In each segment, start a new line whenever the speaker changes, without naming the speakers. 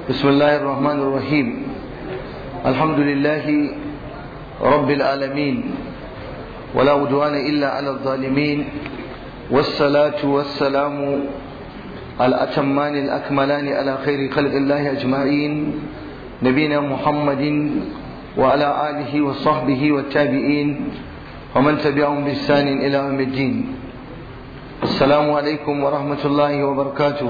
بسم الله الرحمن الرحيم الحمد لله رب العالمين ولا عدوان إلا على الظالمين والصلاة والسلام الأتمان الأكملان على خير خلق الله أجمعين نبينا محمد وعلى آله وصحبه والتابعين ومن تبعهم بإحسان إلى يوم الدين السلام عليكم ورحمة الله وبركاته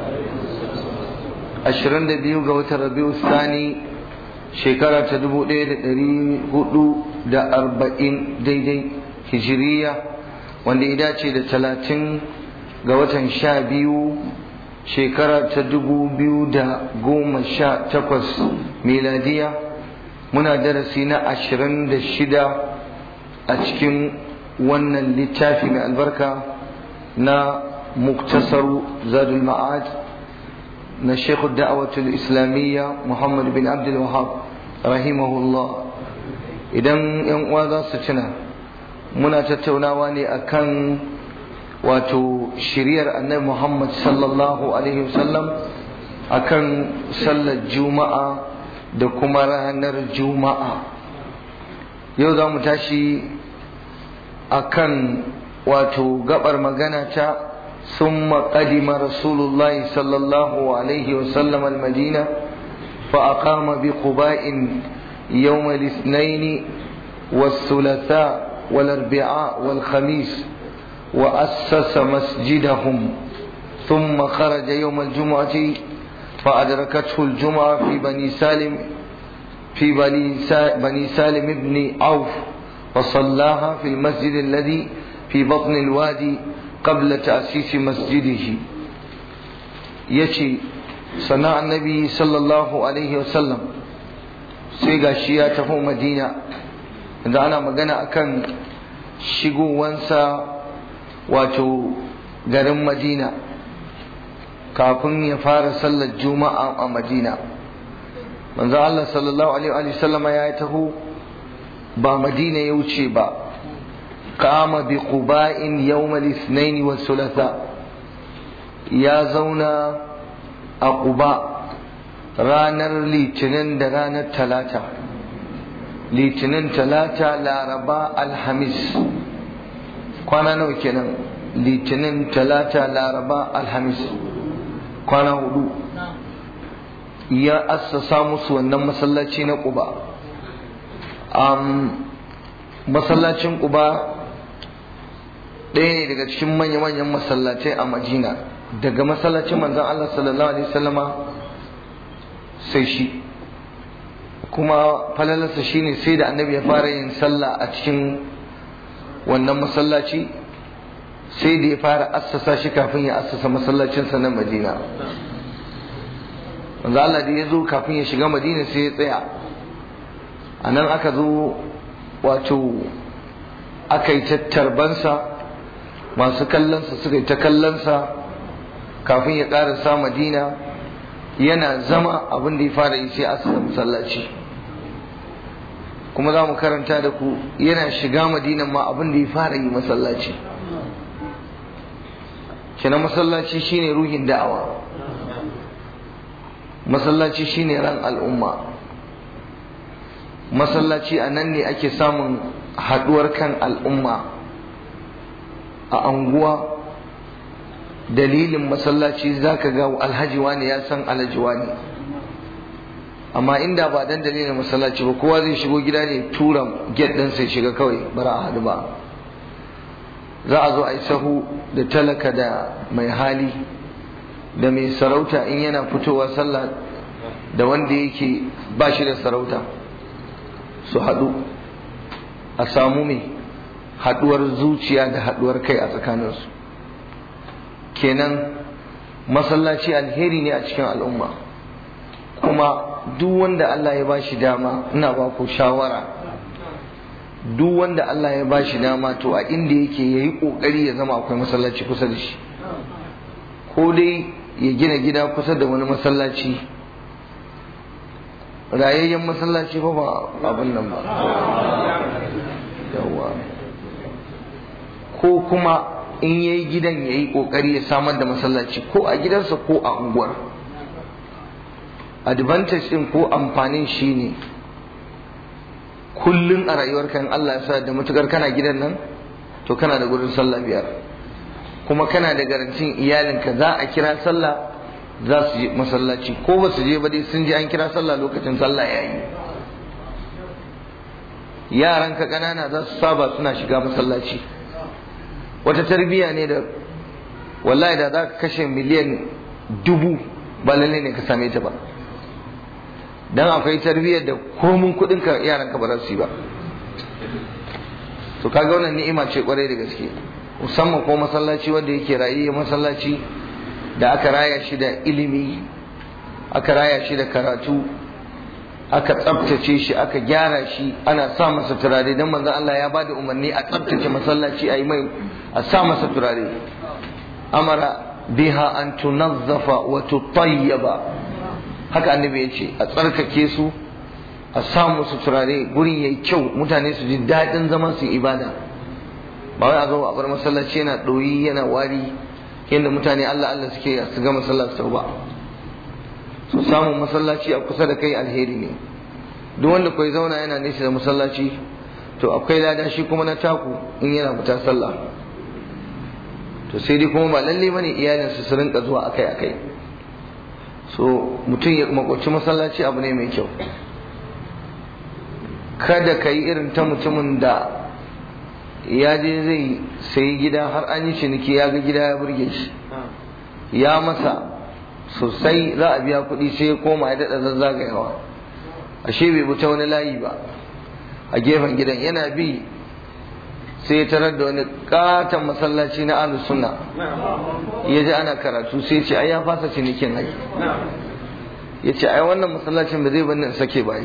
ashirin da biyu ga watan rabiu sani shekara ta dubu ɗaya da ɗari hudu da arba'in daidai hijiriya wanda ya dace da talatin ga watan sha biyu shekara ta dubu biyu da goma sha takwas miladiya muna darasi na ashirin da shida a cikin wannan littafi mai albarka na muktasaru zadul ma'ad na Sheikh da'awatul Islamiyya Muhammad bin Abdul Wahab rahimahullah idan yan uwa za su tuna muna tattaunawa ne akan wato shiriyar annabi Muhammad sallallahu alaihi wasallam akan sallar juma'a da kuma ranar juma'a yau za mu tashi akan wato gabar magana ta ثم قدم رسول الله صلى الله عليه وسلم المدينة فأقام بقباء يوم الاثنين والثلاثاء والأربعاء والخميس وأسس مسجدهم ثم خرج يوم الجمعة فأدركته الجمعة في بني سالم في بني سالم بن عوف وصلاها في المسجد الذي في بطن الوادي قبل تأسيس مسجده يشي صنع النبي صلى الله عليه وسلم سيغا شيا تفو مدينة إذا أنا مغانا أكن شغو وانسا واتو غرم مدينة kafin ya fara sallar juma'a a madina manzo Allah sallallahu alaihi wa sallama ya taho ba madina ya wuce ba قام بقباء يوم الاثنين والثلاثاء يا زونا أقباء رانر لتنين رانر ثلاثة لتنين ثلاثة لا رباء الحميس كوانا نو كنا لتنين ثلاثة لا رباء الحميس كوانا هدو يا أسسا مسوى النم مسلاتين قباء أم masallacin ƙuba ɗaya ne daga cikin manya-manyan masallacai a Madina daga masallacin manzon Allah sallallahu alaihi wasallama sai shi kuma falalarsa shine sai da annabi ya fara yin sallah a cikin wannan masallaci sai da ya fara assasa shi kafin ya assasa masallacinsa na Madina manzo Allah da ya zo kafin ya shiga Madina sai ya tsaya a nan aka zo wato aka yi tattarbansa masu kallonsa suka yi ta kallonsa kafin ya ƙarasa madina yana zama abin da ya fara yi sai asasa masallaci kuma za mu karanta da ku yana shiga madina ma abin da ya fara yi masallaci kina masallaci shine ruhin da'awa masallaci shine ran al'umma masallaci a nan ne ake samun haɗuwar kan al'umma a anguwa dalilin masallaci za ka ga alhaji wani ya san alhaji wani amma inda ba dan dalilin masallaci ba kowa zai shigo gida ne tura get ɗin sai shiga kawai bara a haɗu ba za a zo a yi sahu da talaka da mai hali da mai sarauta in yana fitowa sallah da wanda yake ba shi da sarauta su haɗu a samu mai haɗuwar zuciya da haɗuwar kai a tsakaninsu kenan masallaci alheri ne a cikin al'umma kuma duk wanda Allah ya bashi dama ina ba ku shawara duk wanda Allah ya bashi dama to a inda yake yayi kokari ya zama akwai masallaci kusa da shi ko dai ya gina gida kusa da wani masallaci rayayyen masallaci fa ba abin nan ba yawa ko kuma in yayi gidan yayi kokari ya samar da masallaci ko a gidansa ko a unguwar advantage din ko amfanin shi ne kullum a rayuwarka in Allah ya sa da matukar kana gidan nan to kana da gurin sallah biyar kuma kana da garantin iyalinka za a kira sallah za su je masallaci ko ba su je ba dai sun je an kira sallah lokacin sallah ya yi yaranka ƙanana za su saba suna shiga masallaci wata tarbiyya ne da wallahi da za ka kashe miliyan dubu ba lalle ne ka same ta ba dan akwai tarbiyyar da komun kuɗin ka yaranka ba za su yi ba to kaga wannan ni'ima ce kwarai da gaske musamman ko masallaci wanda yake raye masallaci da aka raya shi da ilimi aka raya shi da karatu aka tsabtace shi aka gyara shi ana sa masa turare don manzon Allah ya bada umarni a tsabtace masallaci a yi mai a sa masa turare amara biha an tunazzafa wa tutayyaba haka annabi ya ce a tsarkake su a sa musu turare gurin yayi kyau mutane su ji daɗin zaman su ibada ba wai a zo a bar masallaci yana ɗoyi yana wari yadda mutane Allah Allah suke su ga masallaci ba su samun masallaci a kusa da kai alheri ne duk wanda kai zauna yana nesa da masallaci to akwai lada shi kuma na taku in yana fita sallah to sai dai kuma ba lalle bane iyalinsu su rinka zuwa akai akai so mutum ya makwacci masallaci abu ne mai kyau kada ka yi irin ta mutumin da ya je zai sayi gida har an yi ciniki ya ga gida ya burge shi ya masa sosai za a biya kuɗi sai ya koma ya daɗa zazzagayawa ashe bai bi ta wani layi ba a gefen gidan yana bi sai ya tarar da wani katon masallaci na ahlus sunna ya ji ana karatu sai ce ai ya fasa cinikin ai ya ce ai wannan masallacin ba zai bani in sake ba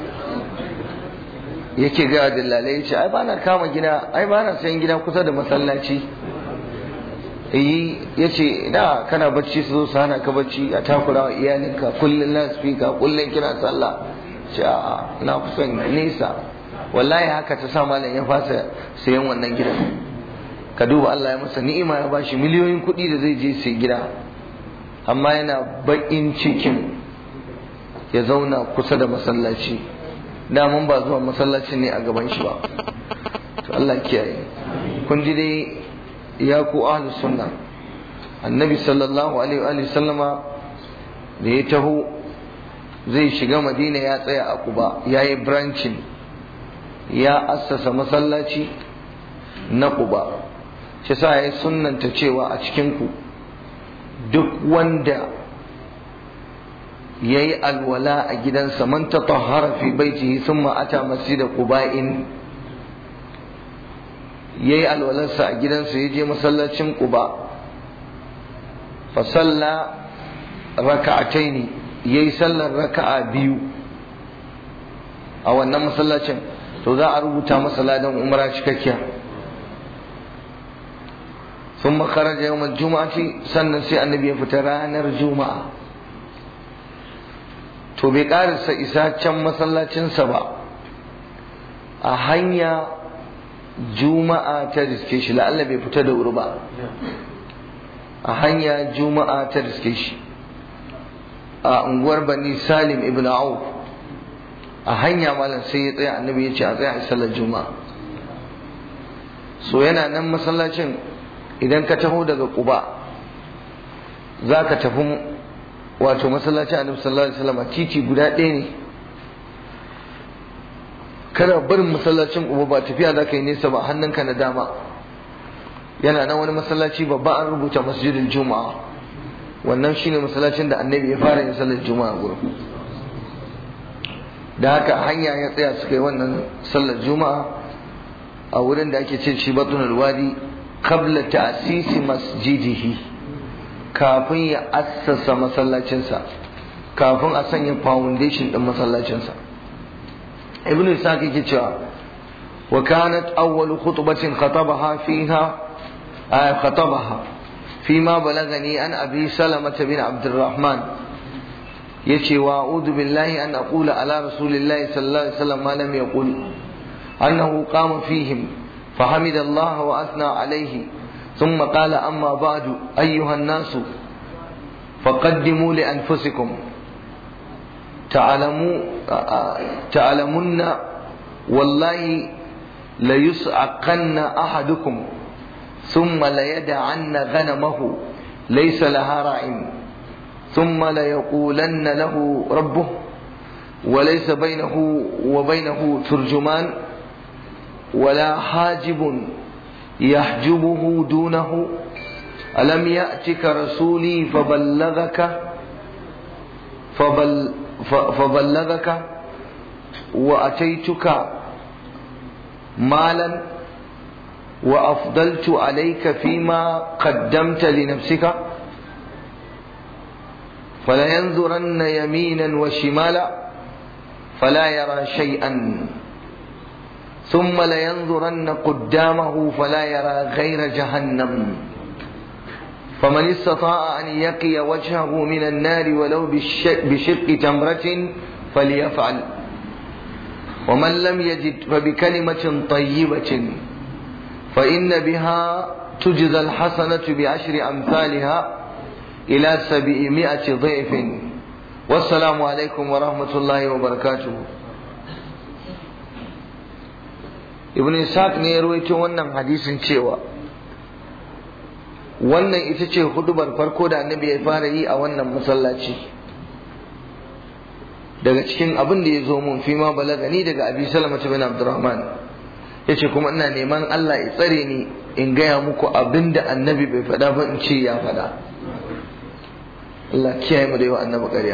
yake ga dillalai ya ce ai bana kama gida ai bana sayan gida kusa da masallaci yi ya ce da kana bacci su zo su hana ka bacci a takura wa iyalinka kullum na speaker kullum kina sallah ce a na kusan nesa wallahi haka ta sa malam ya fasa sayan wannan gidan ka duba Allah ya masa ni'ima ya bashi miliyoyin kuɗi da zai je sai gida amma yana baƙin cikin ya zauna kusa da masallaci damun ba zuwa masallacin ne a gaban shi ba to Allah kiyaye kun ji dai ya ku ahlus sunna annabi sallallahu alaihi wa sallama da ya taho zai shiga madina ya tsaya a kuba ya yi branching ya assasa masallaci na kuba shi sa ya sunnanta cewa a cikinku duk wanda ya yi alwala a gidansa man ta tahara fi baitihi sun ata masjida quba'in ya yi alwalarsa a gidansa ya je masallacin quba fa salla raka'ataini ya yi sallar raka'a biyu a wannan masallacin to za a rubuta masa ladan umra cikakkiya sun makaraja yawon juma'ati sannan sai annabi ya fita ranar juma'a to bai karisa isa can masallacinsa ba a hanya juma'a ta riske shi la'alla bai fita da wuri ba a hanya juma'a ta riske shi a unguwar bani salim ibn auf a hanya malam sai ya tsaya annabi ya ce a tsaya a sallar juma'a so yana nan masallacin idan ka taho daga kuba za ka tafi wato masallacin annabi sallallahu alaihi wasallam titi guda ɗaya ne kana barin masallacin kuba ba tafiya za ka yi nesa ba hannunka na dama yana nan wani masallaci babba an rubuta masjidin juma'a wannan shine masallacin da annabi ya fara yin sallar juma'a gurin da haka hanya ya tsaya suka yi wannan sallar juma'a a wurin da ake ce shi batun wadi qabla ta'sisi masjidihi kafin ya assasa masallacinsa kafin a sanya foundation din masallacinsa ibn isaac yake cewa wa kanat awwal khutbatin khatabaha fiha khatabaha فيما بلغني عن أبي سلمة بن عبد الرحمن يشي وأعوذ بالله أن أقول على رسول الله صلى الله عليه وسلم ما لم يقل أنه قام فيهم فحمد الله وأثنى عليه ثم قال أما بعد أيها الناس فقدموا لأنفسكم تعلموا تعلمن والله ليسعقن أحدكم ثم ليدعن غنمه ليس لها راع ثم ليقولن له ربه وليس بينه وبينه ترجمان ولا حاجب يحجبه دونه ألم يأتك رسولي فبلغك فبل فبلغك وأتيتك مالا وأفضلت عليك فيما قدمت لنفسك فلينظرن يمينا وشمالا فلا يرى شيئا ثم لينظرن قدامه فلا يرى غير جهنم فمن استطاع أن يقي وجهه من النار ولو بشق تمرة فليفعل ومن لم يجد فبكلمة طيبة فإن بها تجزى الحسنة بعشر أمثالها إلى سبعمائة ضعف والسلام عليكم ورحمة الله وبركاته ibn Ishaq ne ya ruwaito wannan hadisin cewa wannan ita ce hudubar farko da annabi ya fara yi a wannan masallaci daga cikin abin da ya zo mun fi ma balagani daga abi salama bin abdurrahman ya ce kuma ina neman Allah ya tsare ni in gaya muku abin da annabi bai faɗa ba in ce ya faɗa Allah kiyaye mu da yawa annabi ƙarya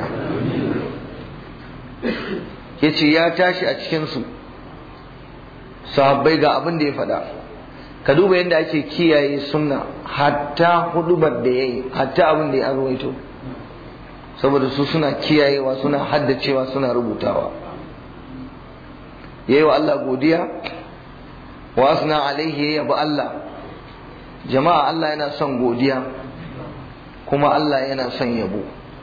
ya ce ya tashi a cikinsu sahabbai ga abin da ya faɗa ka duba yadda ake kiyaye sunna hatta hudubar da ya yi hatta abin da ya ruwaito saboda su suna kiyayewa suna haddacewa suna rubutawa yayi wa Allah godiya wa asna alaihi ya yabi Allah jama'a Allah yana son godiya kuma Allah yana son yabo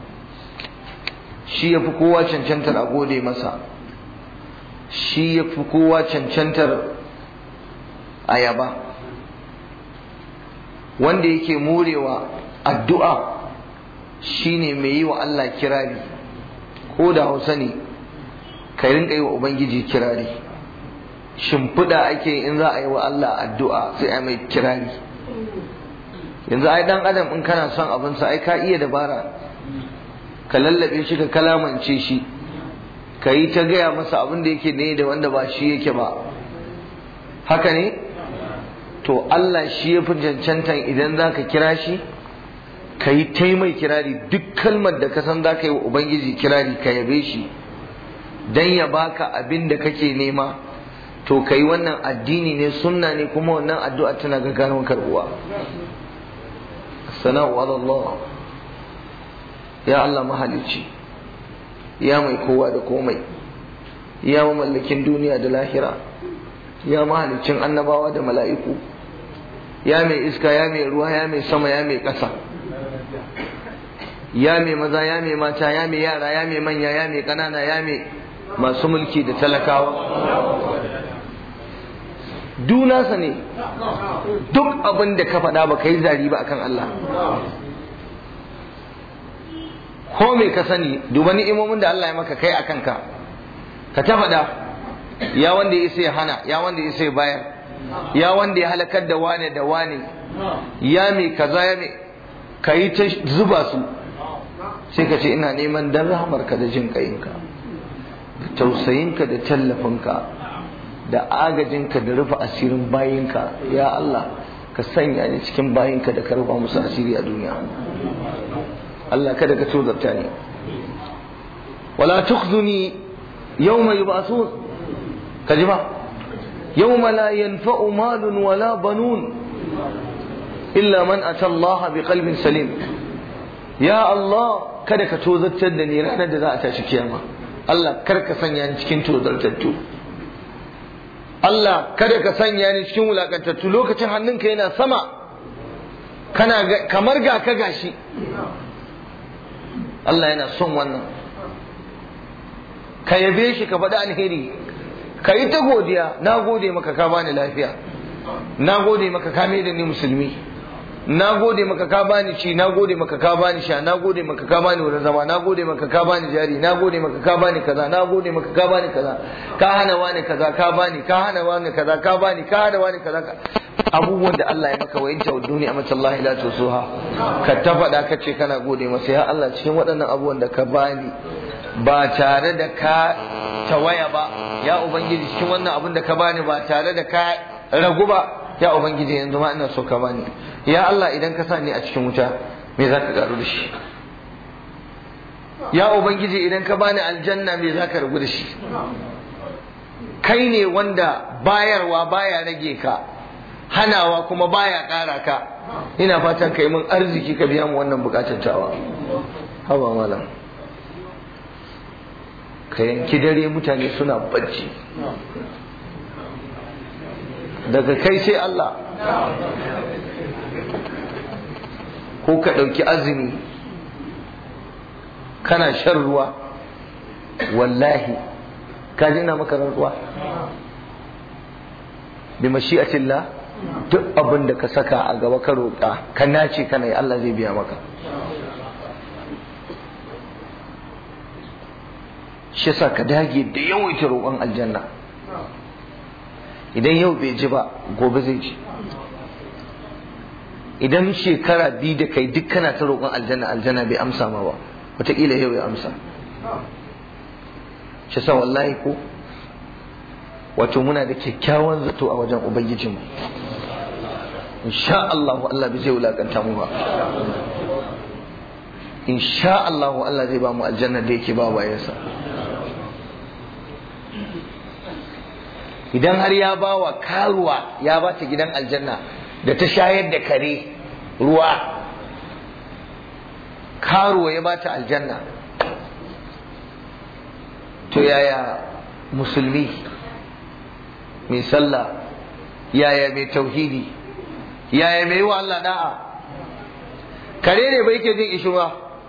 shi yafi kowa cancantar a gode masa shi yafi kowa cancantar a yaba wanda yake morewa addu'a shine mai yi wa Allah kirari ko da hausa ne ka rinka yi wa Ubangiji kirari shimfiɗa ake in za a yi wa Allah addu'a sai a mai kirari yanzu ai dan adam in kana son abinsa ai ka iya dabara ka lallabe shi ka kalamance shi ka yi ta gaya masa abin da yake ne da wanda ba shi yake ba haka ne to Allah shi ya fi cancantan idan za ka kira shi ka yi ta mai kirari duk kalmar da ka san za ka yi wa Ubangiji kirari ka yabe shi don ya baka abin da kake nema to ka yi wannan addini ne sunna ne kuma wannan addu'a tana gaggawa karbuwa sana'u Allah ya Allah mahalicci ya mai kowa da komai ya mamallakin duniya da lahira ya mahalicin annabawa da mala'iku ya mai iska ya mai ruwa ya mai sama ya mai ƙasa ya mai maza ya mai mata ya mai yara ya mai manya ya mai ƙanana ya mai masu mulki da talakawa dunasa ne duk abin da ka faɗa ba ka yi zari ba akan Allah ko me ka sani duba ni'imomin da Allah ya maka kai akan ka ka ta faɗa ya wanda ya sai hana ya wanda ya sai bayar ya wanda ya halakar da wane da wane ya mai kaza ya mai ka yi ta zuba su sai ka ce ina neman dan rahamarka da jin kayinka da tausayinka da tallafinka da agajinka da rufe asirin bayinka ya Allah ka sanya ni cikin bayinka da ka rufa musu asiri a duniya Allah kada ka tozarta ni wala tukhzuni yawma yub'athun ka ji ba yawma la yanfa'u malun wala banun illa man ata Allah bi qalbin salim ya Allah kada ka tozartar da ni ranar da za a tashi kiyama Allah kar ka sanya ni cikin tozartattu Allah kada ka sanya ni cikin wulakantattu lokacin hannunka yana sama kana kamar ga ka gashi Allah yana son wannan ka yabe shi ka faɗi alheri ka yi ta godiya na gode maka ka bani lafiya na gode maka ka da ni musulmi na gode maka ka bani ci na gode maka ka bani sha na gode maka ka bani wurin zama na gode maka ka bani jari na gode maka ka bani kaza na gode maka ka bani kaza ka hana wani kaza ka bani ka hana wani kaza ka bani ka hana wani kaza abubuwan da Allah ya maka wa inta duniya amma Allah la tusuha ka ta faɗa ka ce kana gode masa ya Allah cikin waɗannan abubuwan da ka bani ba tare da ka tawaya ba ya ubangiji cikin wannan abun da ka bani ba tare da ka ragu ba ya ubangiji yanzu ma ina so ka bani ya Allah idan ka sa ni a cikin wuta me za ka karu da shi ya ubangiji idan ka bani aljanna me za ka ragu da shi kai ne wanda bayarwa baya rage ka hanawa kuma baya ƙara ka ina fatan kai mun arziki ka biya mu wannan bukatun tawa haba malam ka yanki dare mutane suna bacci daga kai sai Allah ko ka ɗauki azumi kana shan ruwa wallahi ka ji ina maka rantsuwa bi mashi'atillah duk abin da ka saka a gaba ka roƙa ka nace kana yi Allah zai biya maka shi yasa ka dage da yawaita roƙon aljanna idan yau bai ji ba gobe zai ji idan shekara biyu da kai duk kana ta roƙon aljanna aljanna bai amsa ma ba wataƙila yau ya amsa shi sa wallahi ko wato muna da kyakkyawan zato a wajen ubangijinmu insha Allah Allah bai zai wulakanta mu ba insha Allah Allah zai ba mu aljanna da yake ba bayansa idan har ya ba wa karuwa ya ba ta gidan aljanna da ta shayar da kare ruwa karuwa ya ba ta aljanna to yaya musulmi mai sallah yaya mai tauhidi yaya mai yi wa Allah da'a kare ne bai ke jin ishirwa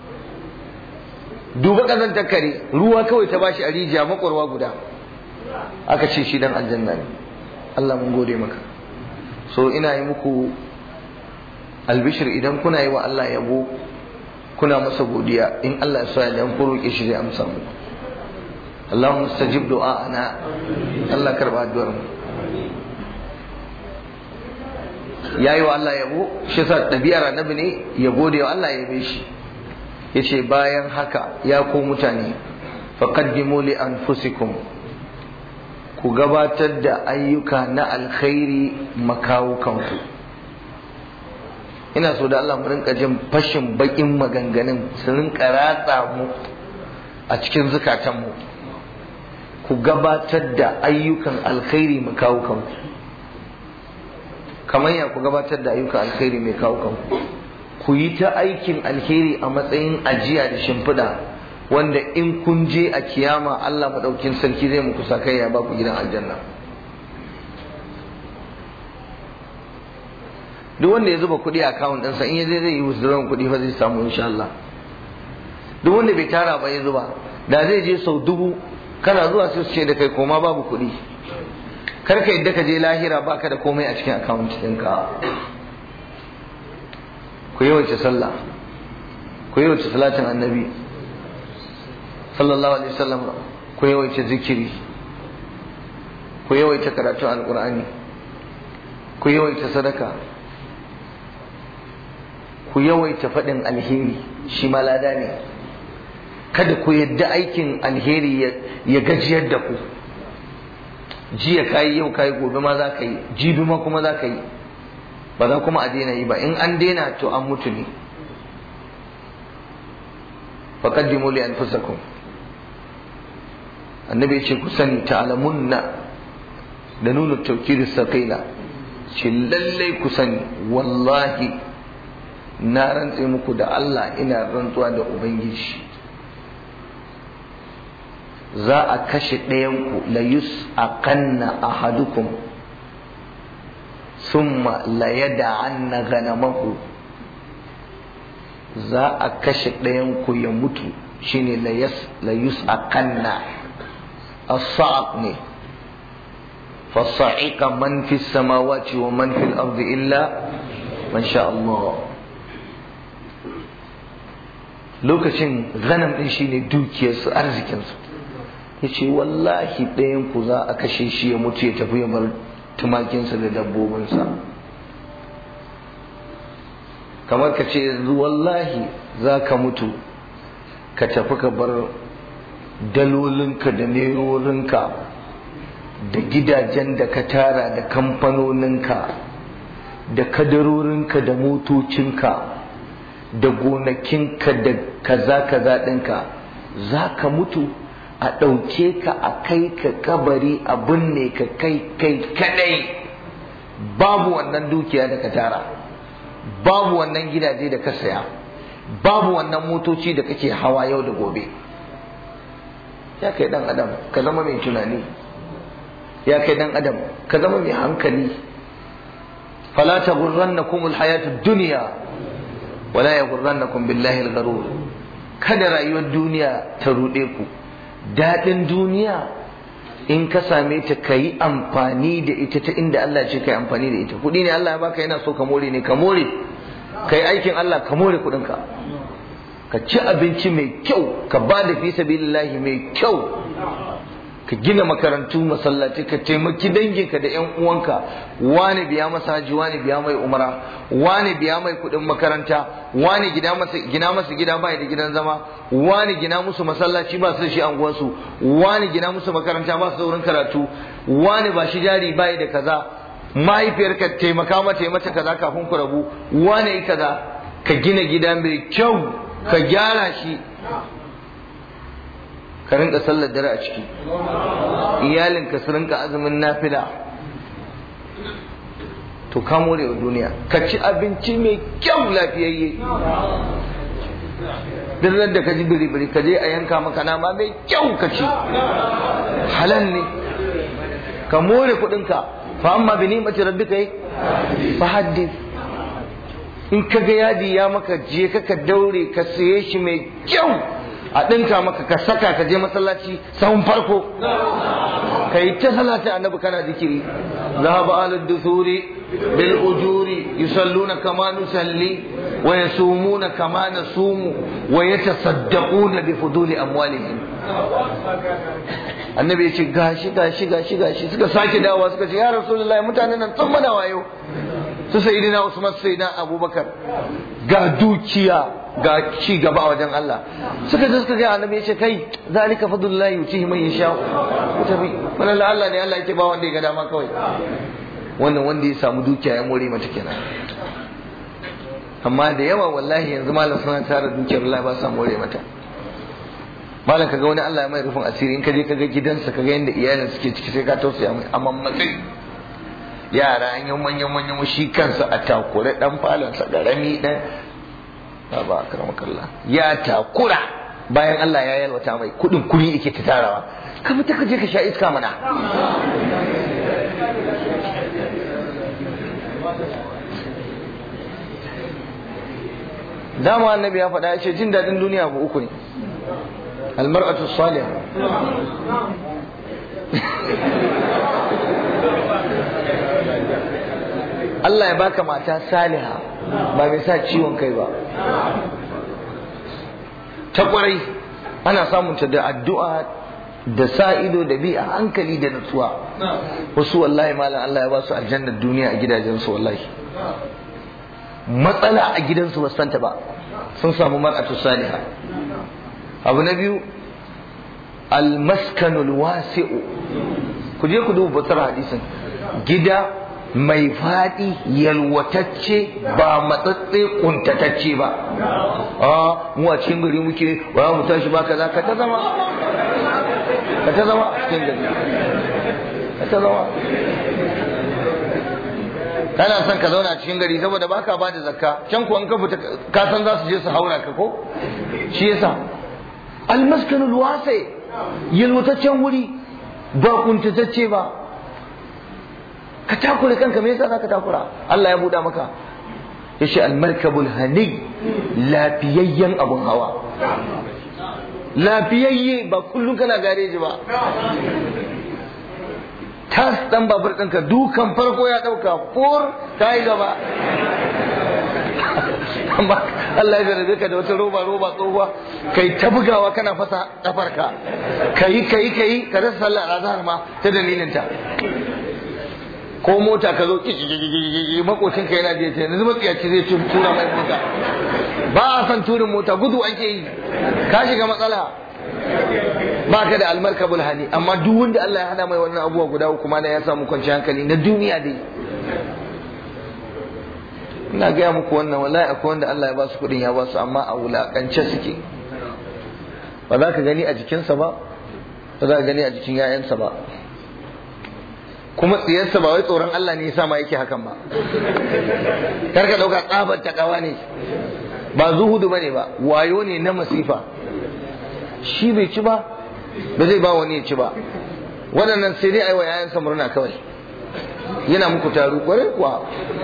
duba kazantar kare ruwa kawai ta bashi a rijiya makwarwa guda aka ce shi dan aljanna ne Allah mun gode maka so ina yi muku albishir idan kuna yi wa Allah yabo kuna masa godiya in Allah ya so ya dan ku roƙe shi zai amsa muku Allahumma stajib du'a'ana Allah karba addu'ar mu yayi wa Allah yabo shi yasa ɗabi'ar annabi ne ya gode wa Allah ya yabe shi yace bayan haka ya ku mutane faqaddimu li anfusikum ku gabatar da ayyuka na alkhairi makawukanku ina so da Allah mu rinka jin fashin bakin maganganun su rinka ratsa mu a cikin zukatanmu ku gabatar da ayyukan alkhairi makawukanku kamar ya ku gabatar da ayyukan alkhairi mai kawukanku ku yi ta aikin alheri a matsayin ajiya da shimfiɗa wanda in kun je a kiyama Allah maɗaukin sarki zai muku sakai ya baku gidan aljanna duk wanda ya zuba kuɗi a akawun ɗinsa in ya zai zai yi withdrawal kuɗi fa zai samu insha Allah duk wanda bai tara ba ya zuba da zai je sau dubu kana zuwa sai su ce da kai koma babu kuɗi kar ka yadda ka je lahira baka da komai a cikin akawun ɗinka ku yawaita sallah ku yawaita salatin annabi sallallahu alaihi wasallam ku yawaita zikiri ku yawaita karatun alqur'ani ku yawaita sadaka ku yawaita faɗin alheri shi ma lada ne kada ku yadda aikin alheri ya gajiyar da ku jiya kayi yau kayi gobe ma za ka yi jibi ma kuma za ka yi ba za kuma a daina yi ba in an daina to an mutu ne faqaddimu li anfusakum annabi ce ku sani ta'lamunna da nuna tawkid saqila ce lallai ku sani wallahi na rantse muku da Allah ina rantsuwa da ubangiji za a kashe ɗayanku la yus aqanna ahadukum summa la yada'anna ganamahu za a kashe ɗayanku ya mutu shine la yus aqanna as-sa'q ne فصعق من في السماوات ومن في الأرض إلا masha Allah lokacin ganam din shine dukiyarsu arzikinsu ya ce wallahi ɗayan ku za a kashe shi ya mutu ya tafi ya bar tumakinsa da dabbobinsa kamar ka ce yanzu wallahi za ka mutu ka tafi ka bar dalolinka da nerorinka da gidajen da ka tara da kamfanoninka da kadarorinka da motocinka da gonakinka da kaza kaza ɗinka za ka mutu a ɗauke ka a kai ka kabari a binne ka kai kai kadai babu wannan dukiya da ka tara babu wannan gidaje da ka saya babu wannan motoci da kake hawa yau da gobe ya kai dan adam ka zama mai tunani ya kai dan adam ka zama mai hankali fala taghurrannakum alhayatud dunya wala yaghurrannakum billahi algharur kada rayuwar duniya ta rude ku dadin duniya in ka same ta ka yi amfani da ita ta inda Allah ce ka yi amfani da ita kuɗi ne Allah ya baka yana so ka more ne ka more ka yi aikin Allah ka more kuɗinka ka ci abinci mai kyau ka ba da fi sabilillahi mai kyau ka gina makarantu masallaci ka taimaki danginka da yan uwanka wani biya masa haji wani biya mai umara wani biya mai kuɗin makaranta wani gina masa gina masa gida bai da gidan zama wani gina musu masallaci ba su da shi anguwansu wani gina musu makaranta ba su da wurin karatu wani ba shi jari bai da kaza mahaifiyarka taimaka mata yi mata kaza kafin ku rabu wani yi kaza ka gina gida mai kyau ka gyara shi ka rinka sallar dare a ciki iyalinka su rinka azumin nafila to ka more wa duniya ka ci abinci mai kyau lafiyayye duk da ka ji biri-biri ka je a yanka maka nama mai kyau ka ci halal ne ka more kuɗinka fa amma bi ni'mati rabbika yi fa haddith in ka ga yadi ya maka je ka ka daure ka saye shi mai kyau a ɗinka maka ka saka ka je masallaci sahun farko ka yi ta salata annabi kana zikiri zahaba alad dusuri bil ujuri yusalluna kama nusalli wa yasumuna kama nasumu wa yatasaddaquna bi fuduli amwalihim annabi ya ce gashi gashi gashi gashi suka sake dawowa suka ce ya rasulullahi mutanen nan sun mana wayo su sayyidina usman sayyidina abubakar ga dukiya ga ci gaba a wajen Allah suka je suka ga annabi ya ce kai zalika fadlullahi yutihi man yasha tabi wannan Allah ne Allah yake ba wanda ya ga dama kawai wannan wanda ya samu dukiya ya more mata kenan amma da yawa wallahi yanzu malam suna tara dukiyar Allah ba sa more mata malam kaga wani Allah ya mai rufin asiri in ka je kaga gidansa kaga yanda iyalin suke ciki sai ka tausaya mai amma matsayi yara an yi manyan manyan shi kansa a takure dan falonsa garami dan ba akramakallah ya takura bayan Allah ya yalwata mai kudin kuri yake ta tarawa ka fita ka je ka sha iska mana dama annabi ya faɗa ya ce jin daɗin duniya ba uku ne almar'atu salih Allah ya baka mata saliha ba mai sa ciwon kai ba ta kwarai ana samunta da addu'a da sa ido da bi a hankali da nutsuwa wasu wallahi malam Allah ya ba su aljannar duniya a gidajensu wallahi matsala a gidansu ba santa ba sun samu mar'atu saliha abu na biyu almaskanul wasi'u ku je ku duba batar hadisin gida mai faɗi yalwatacce ba matsatse kuntatacce ba a mu a cikin gari muke ba mu tashi ba kaza ka ta zama ka ta zama a cikin gari ka ta zama kana son ka zauna a cikin gari saboda baka ba da zakka can kuwa ka fita ka san za su je su haura ka ko shi yasa almaskanul wasi yalwataccen wuri ba kuntatacce ba ka takura kanka me yasa zaka takura Allah ya buɗa maka yace almarkabul hani lafiyayyen abun hawa lafiyayye ba kullum kana gareji ba tas dan babur ɗinka dukan farko ya ɗauka fur ta yi gaba amma Allah ya jarabe ka da wata roba roba tsohuwa kai ta bugawa kana fasa kafarka kai kai kai ka rasa sallar azhar ma ta dalilin ta ko mota ka zo makocin ka yana je ta yanzu matsiyaci zai tura mai mota ba a san turin mota gudu ake yi ka shiga matsala ba ka da almarkabul hani amma duk wanda Allah ya hada mai wannan abubuwa guda uku ma ya samu kwanciyar hankali na duniya dai ina gaya muku wannan wallahi akwai wanda Allah ya ba su kuɗin ya ba su amma a wulakance suke ba za ka gani a jikinsa ba ba za ka gani a jikin 'ya'yansa ba kuma tsiyarsa ba wai tsoron Allah ne yasa ma yake hakan ba kar ka dauka tsabar takawa ne ba zuhudu bane ba wayo ne na masifa shi bai ci ba ba zai ba wani ya ci ba waɗannan sai dai aiwa yayansa murna kawai yana muku taru kwarai kuwa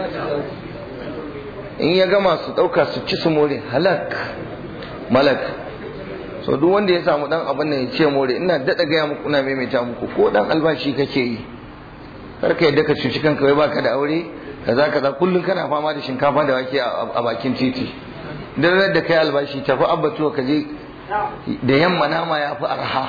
in ya gama su ɗauka su ci su more halak malak so duk wanda ya samu dan abin nan ya ce more ina daɗa gaya muku ina maimaita muku ko dan albashi kake yi kar ka yadda ka cuci kanka wai baka da aure kaza kaza kullum kana fama da shinkafa da wake a bakin titi dan da kai albashi tafi abbatuwa ka je da yamma nama ya fi arha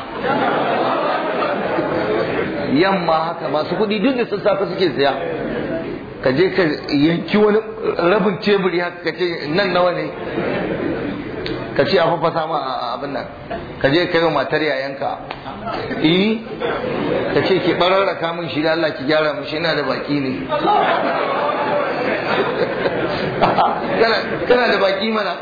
yamma haka masu kuɗi duk da sassafe suke siya ka je ka yanki wani rabin teburi haka ka ce nan nawa ne ka ce a fafasa ma abin nan ka je ka yi wa matar yayanka eh ka ce ki bararraka min shi da Allah ki gyara min shi ina da baki ne kana da baki mana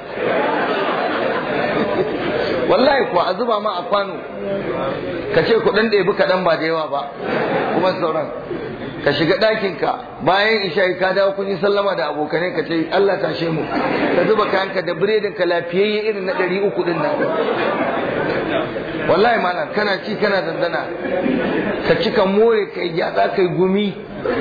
wallahi kuwa a zuba ma a kwano ka ce kuɗin ɗebi kaɗan ba da yawa ba kuma sauran ka shiga ɗakinka bayan isha ka dawo kun yi sallama da abokanai ka ce Allah tashe mu ka zuba kayanka da biredin ka lafiyayye irin na ɗari uku ɗin nan wallahi malam kana ci kana dandana ka ci ka more ka yi gyatsa ka yi gumi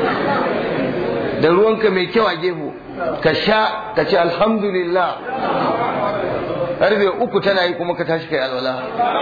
da ruwanka mai kyau a gefu ka sha ka ce alhamdulillah karfe uku tana yi kuma ka tashi kai alwala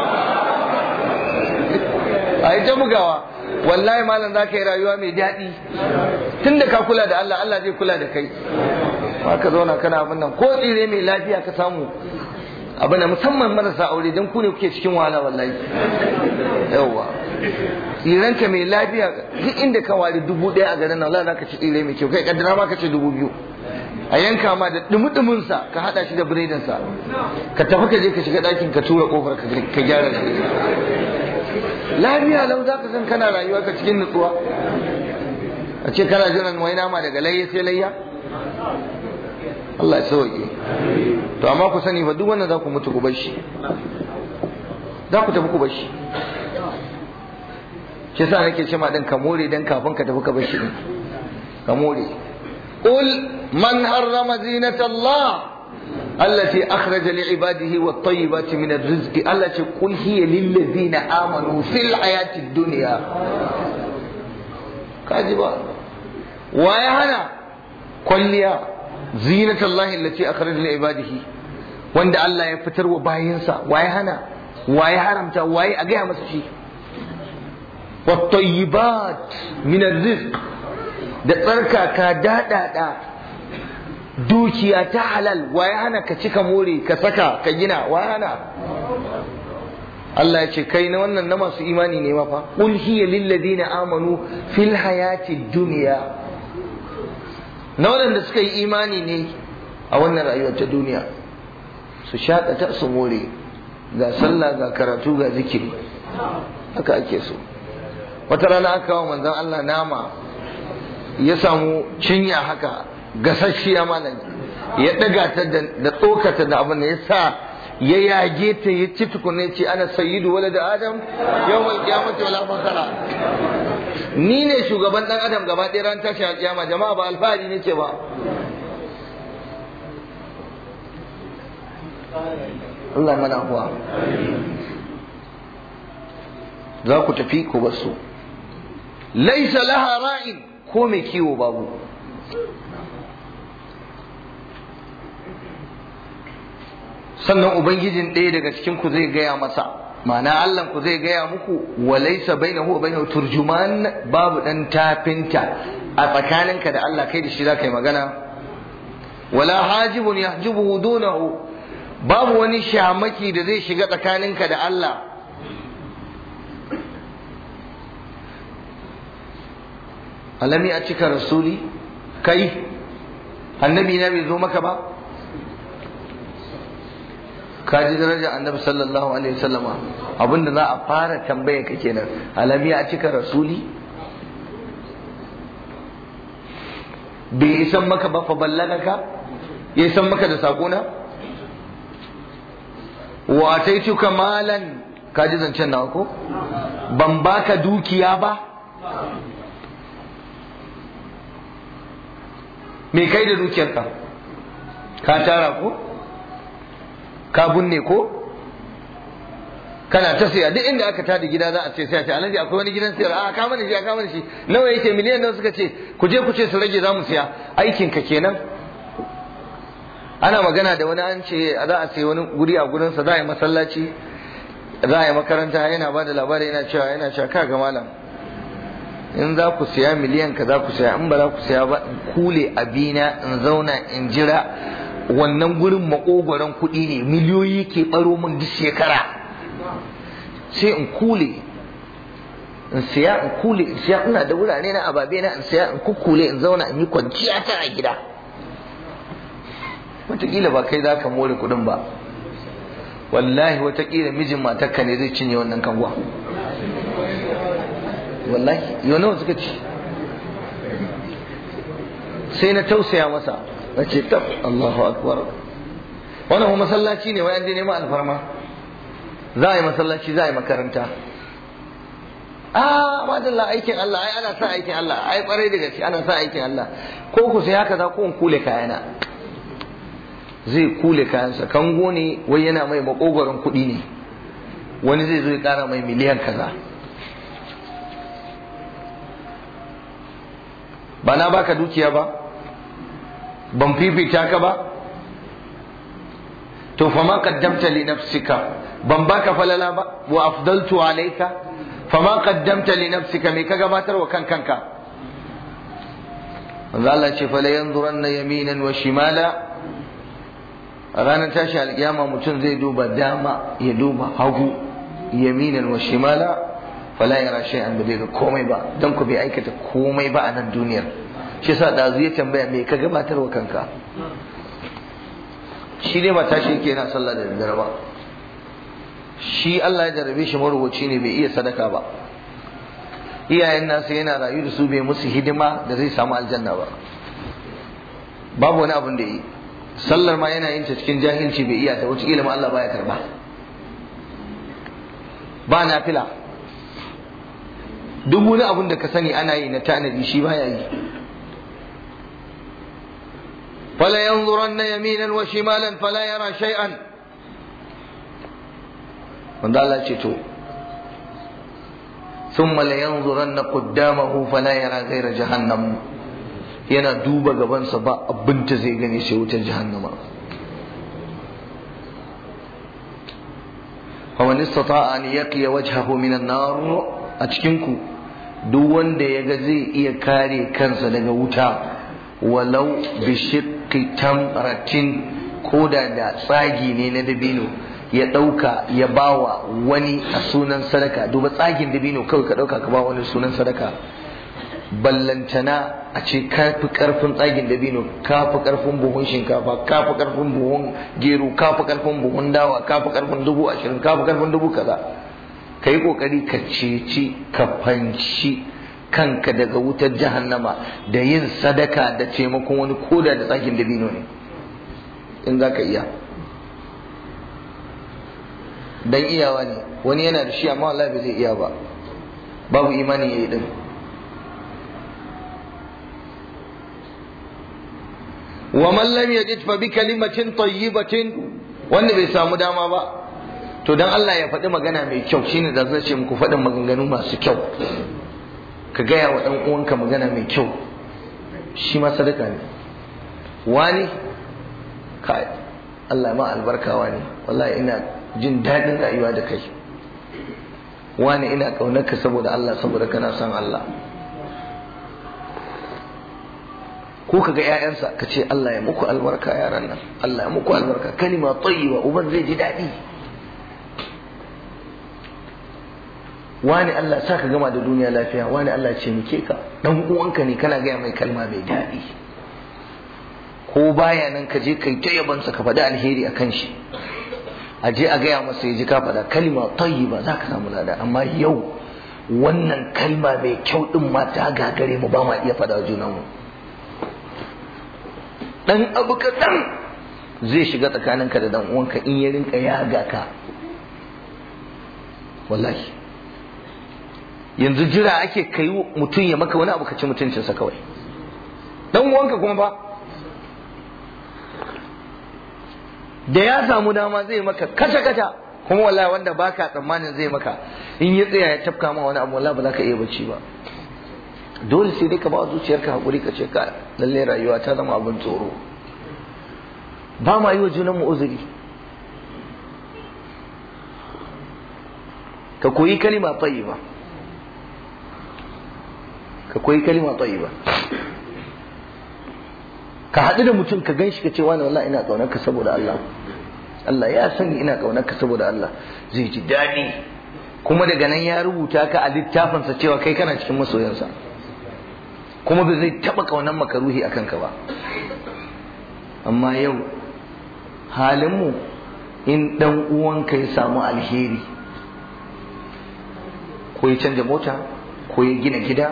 a yi ta bugawa wallahi malam za ka yi rayuwa mai daɗi tun da ka kula da Allah Allah zai kula da kai ba ka zauna kana abin nan ko tsire mai lafiya ka samu abin da musamman marasa aure don ku ne kuke cikin wahala wallahi yawwa tsiranka mai lafiya duk inda ka wari dubu ɗaya a garin nan za ka ci tsire mai kyau kai kaddara ma ka ci dubu biyu a yanka ma da dumudumin sa ka hada shi da biredin sa ka tafi ka je ka shiga ɗakin ka tura kofar ka gyara shi lafiya lau za ka san kana rayuwa ka cikin nutsuwa a ce kana jiran wai nama daga layya sai layya Allah ya sauke to amma ku sani fa duk wannan za ku mutu ku bar shi za ku tafi ku bar shi shi yasa nake ce ma din ka more dan kafin ka tafi ka bar shi din ka more qul man harrama zinata Allah التي أخرج لعباده والطيبات من الرزق التي قل هي للذين آمنوا في الحياة الدنيا كاذبا ويهنا كليا زينة الله التي أخرج لعباده وند الله يفتر وباينسا ويهنا ويحرمتا وي أجيها مسشي والطيبات من الرزق da tsarkaka daɗaɗa dukiya ta halal waye hana ka cika more ka saka ka gina waye hana Allah ya ce kai na wannan na masu imani ne mafa qul hiya lil ladina amanu fil hayati dunya na waɗanda suka yi imani ne a wannan rayuwar ta duniya su shaƙata su more ga sallah ga karatu ga zikiri haka ake so wata rana aka kawo manzon Allah nama ya samu cinya haka gasasshiya malam ya daga ta da tsokata da abin da ya sa ya yage ta ya ci tukuna ya ce ana sayyidu wala da adam yawmal qiyamati wala fakara ni ne shugaban dan adam gaba ɗaya ran tashi alƙiyama jama'a ba alfahari ne ce ba Allah mana kuwa za ku tafi ku basu laisa laha ra'in ko mai kiwo babu sannan ubangijin ɗaya daga cikin ku zai gaya masa ma'ana Allah ku zai gaya muku wa laysa bainahu wa bainahu turjuman babu dan tafinta a tsakaninka da Allah kai da shi zaka yi magana wala hajibun yahjibuhu dunahu babu wani shamaki da zai shiga tsakaninka da Allah alami a cika rasuli kai annabi na bai zo maka ba ka ji darajar annabi sallallahu alaihi wasallama abinda za a fara tambaya ka kenan alami a cika rasuli bai isan maka ba fa ballagaka ya isan maka da sakona wa ataituka malan ka ji zancen nawa ko ban baka dukiya ba me kai da dukiyarka ka tara ko ka bunne ko kana ta siya duk inda aka tada gida za a ce sai a ce alhaji akwai wani gidan siyar a ka mana shi a ka mana shi nawa yake miliyan nawa suka ce ku je ku ce su rage za mu siya aikin ka kenan ana magana da wani an ce za a sai wani guri a gurinsa za a yi masallaci za a yi makaranta yana ba da labari yana cewa yana cewa ka ga malam in za ku siya miliyan ka za ku siya in ba za ku siya ba in kule abina in zauna in jira wannan gurin makogoron kuɗi ne miliyoyi ke ɓaro min duk shekara sai in kule in siya in kule in siya ina da wurare na ababe na in siya in kukkule in zauna in yi kwanciya ta a gida wataƙila ba kai za ka more kuɗin ba wallahi wataƙila mijin matarka ne zai cinye wannan kanwa wallahi yau nawa suka ci sai na tausaya masa na ce tab Allahu akbar wannan kuma masallaci ne wayan je neman alfarma za a yi masallaci za a yi makaranta a madalla aikin Allah ai ana sa aikin Allah ai kwarai da gaske ana sa aikin Allah ko ku sai haka za ku in kule kayana zai kule kayansa kango ne wai yana mai makogoron kuɗi ne wani zai zo ya ƙara mai miliyan kaza ba na baka dukiya ba ban fifita ka ba to fa ma qaddamta li nafsika ban baka falala ba wa afdaltu alayka fa ma qaddamta li nafsika me ka gabatar wa kan kanka manzo Allah ce fa la yanzuranna yaminan wa shimala a ranar tashi alkiyama mutum zai duba dama ya duba hagu yaminan wa shimala fala yara shay'an ba zai ga komai ba dan ku bai aikata komai ba a nan duniyar shi yasa dazu ya tambaya me ka gabatar wa kanka shi ne ba tashi yake yana sallah da daddare ba shi Allah ya jarabe shi marubuci ne bai iya sadaka ba iyayen nasa yana rayu da su bai musu hidima da zai samu aljanna ba babu wani abin da yi sallar ma yana yin ta cikin jahilci bai iya ta wata ilimin Allah baya karba ba nafila duk wani abin da ka sani ana yi na tanadi shi baya yi fala yanzuranna yaminan wa shimalan fala yara shay'an wanda Allah ce to thumma la yanzuranna qaddamahu fala yara ghayra jahannam yana duba gabansa ba abin ta zai gani sai wutar jahannama faman istata'a an yaqiya wajhahu min an-nar a cikin ku duk wanda yaga zai iya kare kansa daga wuta walau bi shiqqi tamratin koda da tsagi ne na dabino ya dauka ya bawa wani a sunan sadaka duba tsagin dabino kawai ka dauka ka ba wani sunan sadaka ballantana a ce kafi karfin tsagin dabino kafi karfin buhun shinkafa kafi karfin buhun gero kafi karfin buhun dawa kafi karfin dubu ashirin kafi karfin dubu kaza ka yi kokari ka ceci ka fanci kanka daga wutar jahannama da yin sadaka da taimakon wani koda da tsagin dabino ne in za ka iya dan iyawa ne wani yana da shi amma wallahi bai zai iya ba babu imani ya yi din wa man lam yajid fa bi kalimatin tayyibatin wanda bai samu dama ba to dan Allah ya faɗi magana mai kyau shine da zai ce muku faɗin maganganu masu kyau ka gaya wa ɗan uwanka magana mai kyau shi ma sadaka ne wani kai Allah ma albarkawa ne wallahi ina jin daɗin rayuwa da kai wani ina ƙaunarka saboda Allah saboda kana son Allah ko ko kaga ƴaƴansa ka ce Allah ya muku albarka yaran nan Allah ya muku albarka kalima tayyiba uban zai ji daɗi wani Allah sa ka gama da duniya lafiya wani Allah ce muke ka dan uwanka ne kana gaya mai kalma mai daɗi ko baya nan ka je kai ta yabansa ka faɗi alheri a kan shi a je a gaya masa ya ji ka faɗa kalma tayyiba za ka samu lada amma yau wannan kalma mai kyau din ma ta gagare mu ba ma iya faɗa junanmu dan abu kaɗan zai shiga tsakaninka da dan uwanka in ya rinka yaga ka wallahi yanzu jira ake kai mutum ya maka wani abu ka ci mutuncinsa kawai dan uwanka kuma ba da ya samu dama zai maka kata kata kuma wallahi wanda baka tsammanin zai maka in ya tsaya ya tafka ma wani abu wallahi ba za ka iya bacci ba dole sai dai ka ba zuciyarka hakuri ka ce ka lalle rayuwa ta zama abin tsoro ba ma yi wa junanmu uzuri ka koyi kalima tayyiba ka koyi kalima tayyiba ka haɗu da mutum ka gan shi ka ce wani wallahi ina ƙaunar ka saboda Allah Allah ya sani ina ƙaunar ka saboda Allah zai ji daɗi kuma daga nan ya rubuta ka a littafinsa cewa kai kana cikin masoyansa kuma ba zai taɓa ƙaunar makaruhi a kanka ba amma yau halinmu in ɗan uwanka ya samu alheri ko ya canja mota ko ya gina gida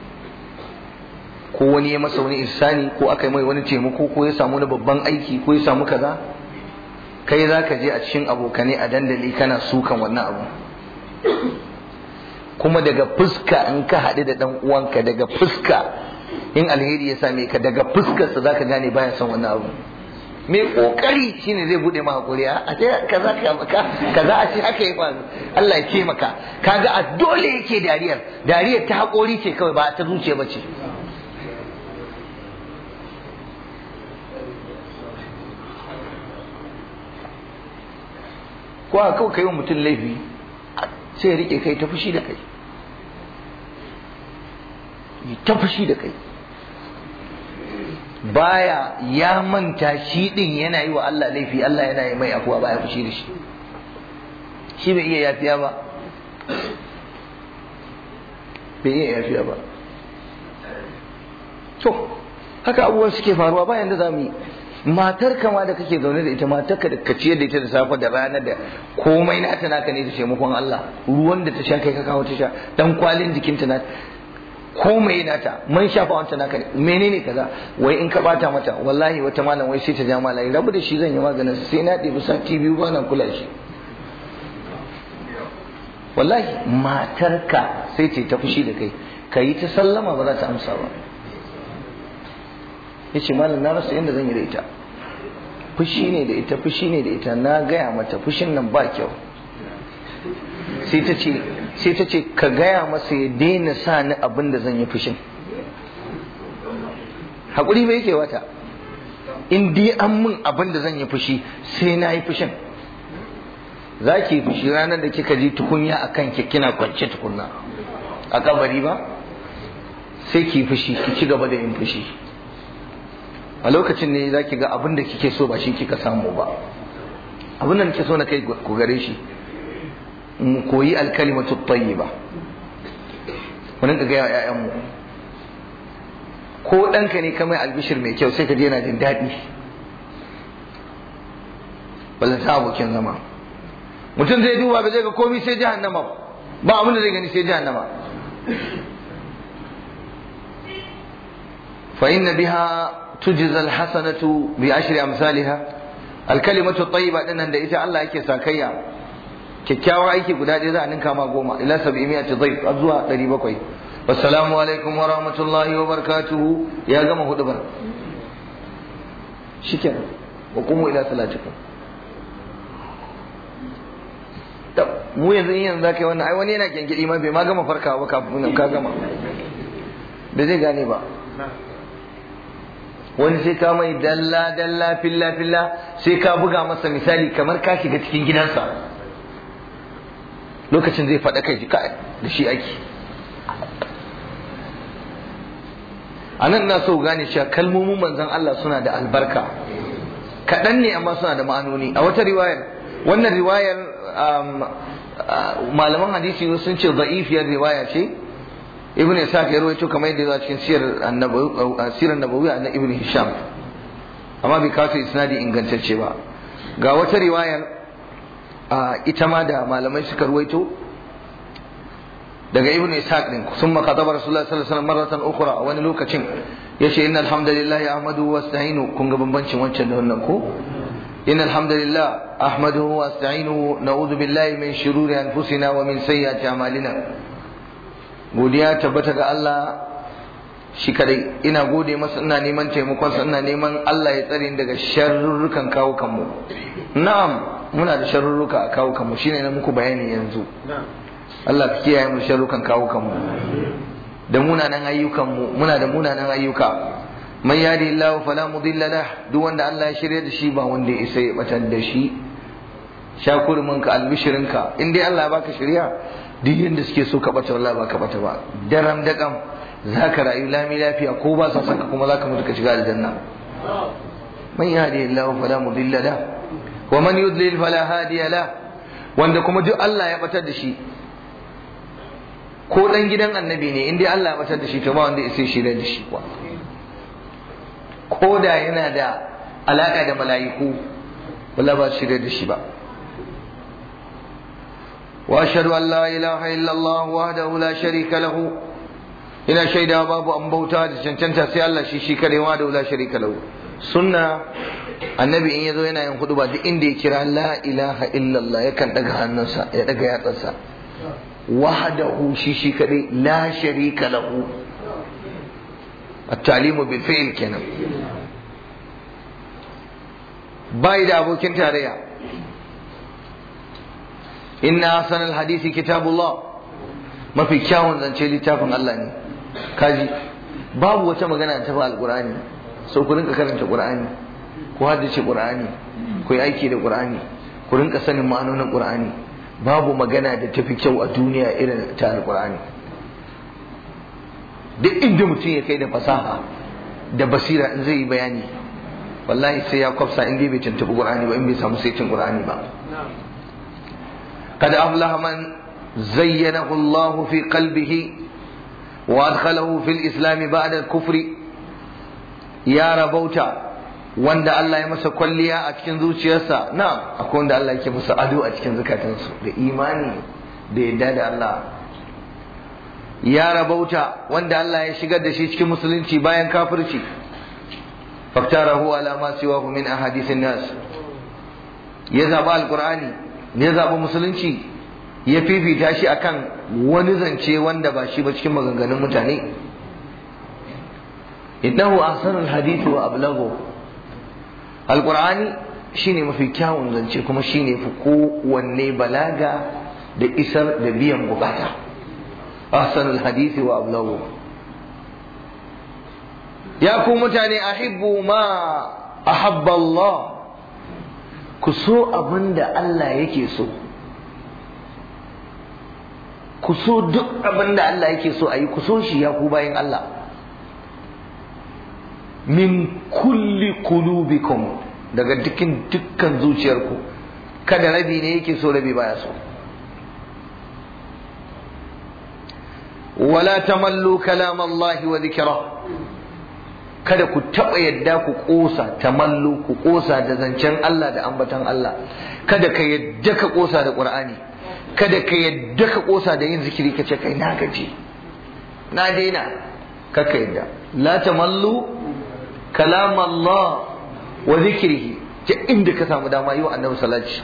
ko wani ya masa wani ihsani ko aka yi mai wani taimako ko ya samu wani babban aiki ko ya samu kaza kai za ka je a cikin abokanai a dandali kana sukan wannan abu kuma daga fuska in ka haɗu da ɗan uwanka daga fuska in alheri ya same ka daga fuskarsa za ka gane baya son wannan abu mai kokari shine zai bude maka kuriya a ce kaza kaza a ce haka ya faru Allah ya taimaka kaga a dole yake dariyar dariyar ta haƙori ce kawai ba ta zuciya ba ce ko a kawai kai wa mutum laifi sai ya rike kai ta fushi da kai ta fushi da kai baya ya manta shi din yana yi wa Allah laifi Allah yana yi mai afuwa baya fushi da shi shi bai iya yafiya ba bai iya yafiya ba to haka abubuwan suke faruwa bayan da za mu yi matar kama da kake zaune da ita matar ka da ka ciyar da ita da safe da rana da komai nata naka ne da taimakon Allah ruwan da ta sha kai ka kawo ta sha dan kwalin jikinta na komai nata man shafa wancan naka ne menene kaza wai in ka bata mata wallahi wata malam wai sai ta ja malai rabu da shi zan yi maganin sai na ɗebi sati biyu ba na kula shi wallahi matarka sai ce ta fushi da kai ka yi ta sallama ba za ta amsa ba ya ce malam na rasa yadda zan yi da ita fushi ne da ita fushi ne da ita na gaya mata fushin nan ba kyau sai ta ce sai ta ce ka gaya masa ya daina sa ni abin da zan yi fushin haƙuri bai yake wata in dai an mun abin da zan yi fushi sai na yi fushin za ki fushi ranar da kika ji tukunya a kan kina kwance tukunna a kabari ba sai ki fushi ki ci gaba da yin fushi a lokacin ne za ki ga abin da kike so ba shi kika samu ba abin da nake so na kai ku gare shi mu koyi alkalimatu tayyiba mu rinka ga ƴaƴan mu ko ɗanka ne kamar albishir mai kyau sai ka je yana jin daɗi ballan ta abokin zama mutum zai duba ba zai ga komai sai jahannama ba abin da zai gani sai jahannama fa inna biha tujza alhasanatu bi ashri amsalha alkalimatu tayyiba dinnan da ita Allah yake sakayya kyakkyawan aiki guda ɗaya za a ninka ma goma ila sabi miya ta zai zuwa ɗari bakwai wassalamu alaikum wa rahmatullahi wa barakatuhu ya gama hudu bar shikenan wa kuma ila salatikum mu yanzu in yanzu zaka yi wannan ai wani yana gengedi ma bai ma gama farkawa ba kafin ka gama bai zai gane ba wani sai ka mai dalla dalla filla filla sai ka buga masa misali kamar ka shiga cikin gidansa lokacin zai faɗa kai kai da shi ake anan ina so gane cewa kalmomin manzon Allah suna da albarka kaɗan ne amma suna da ma'anoni a wata riwayar wannan riwayar malaman hadisi sun ce da'ifiyar riwaya ce ibn Ishaq ya rawaito kamar yadda zuwa cikin sirar nabawi na ibn Hisham amma bai kawo isnadi ingantacce ba ga wata riwayar ita ma da malamai suka ruwaito daga ibn ishaq din summa khataba rasulullah sallallahu alaihi wasallam marratan ukhra wani lokacin yace innal hamdalillah ahmadu wasta'inu kun ga bambancin wancan da wannan ko innal hamdalillah ahmaduhu wasta'inu na'udhu billahi min shururi anfusina wa min sayyiati a'malina godiya tabbata ga Allah shi kadai ina gode masa ina neman taimakon sa ina neman Allah ya tsare ni daga sharrurrukan kawo kanmu na'am muna da sharrurruka a kawo kanmu shine na muku bayani yanzu Allah ka kiyaye mu sharrukan kawo kanmu da munanan ayyukan mu muna da munanan ayyuka man yadi Allah fala mudilla lah duk wanda Allah ya shirya da shi ba wanda ya isa ya batar da shi shakurmin ka albishirinka in dai Allah ya baka shirya duk yanda suke so ka bata wallahi baka bata ba daram da kam zaka rayu lami lafiya ko ba sa saka kuma zaka mutu ka shiga aljanna man yadi Allah fala mudilla lah wa man yudlil fala hadiya lah wanda kuma duk Allah ya batar da shi ko dan gidan annabi ne in dai Allah ya batar da shi to ba wanda ya sai shi da shi kuwa ko da yana da alaka da mala'iku wallahi ba shi da shi ba wa ashhadu an la ilaha illa Allah wahdahu la sharika lahu ina shaida babu an bauta da cancanta sai Allah shi shi kare wa da la sharika lahu sunna annabi in yazo yana yin hudu ba duk inda ya kira la ilaha illallah yakan daga hannunsa ya daga yatsarsa wahdahu shi shi kadai la sharika lahu at-talimu bil fi'l kenan bai da abokin tarayya inna hasanal hadisi kitabullah mafi kyawun zance littafin Allah ne kaji babu wata magana ta fa alqur'ani so ku rinka karanta qur'ani ku haddace qur'ani ku yi aiki da qur'ani ku rinka sanin ma'anonin qur'ani babu magana da tafi kyau a duniya irin ta alqur'ani duk inda mutum ya kai da fasaha da basira in zai yi bayani wallahi sai ya kwafsa in dai bai tuntuɓi qur'ani ba in bai samu saitin qur'ani ba قد أفلح من زينه الله في قلبه وأدخله في الإسلام بعد الكفر يا ربوتا wanda Allah ya masa kwalliya a cikin zuciyarsa na akwai wanda Allah yake masa ado a cikin zukatansu da imani da yadda da Allah ya rabauta wanda Allah ya shigar da shi cikin musulunci bayan kafirci faktarahu ala ma siwahu min ahadithin nas ya zaba alqur'ani ya zaɓi musulunci ya fifita shi akan wani zance wanda ba shi ba cikin maganganun mutane innahu ahsanul hadisi wa ablaghu alqur'ani shine mafi kyawun zance kuma shine fi kowanne balaga da isar da biyan bukata ahsanul hadisi wa ablaghu ya ku mutane ahibbu ma ahabba Allah ku so abin da Allah yake so ku so duk abin da Allah yake so a yi ku so shi ya ku bayan Allah min kulli qulubikum daga dukkan dukkan zuciyarku kada rabi ne yake so rabi baya so wala tamallu kalam Allah wa dhikra kada ku taɓa yadda ku ƙosa tamallu ku ƙosa da zancen Allah da ambatan Allah kada ka yadda ka ƙosa da ƙur'ani kada ka yadda ka ƙosa da yin zikiri ka ce kai na gaji na daina kaka yadda la tamallu kalam Allah wa zikrihi ta inda ka samu dama yi wa annabi salati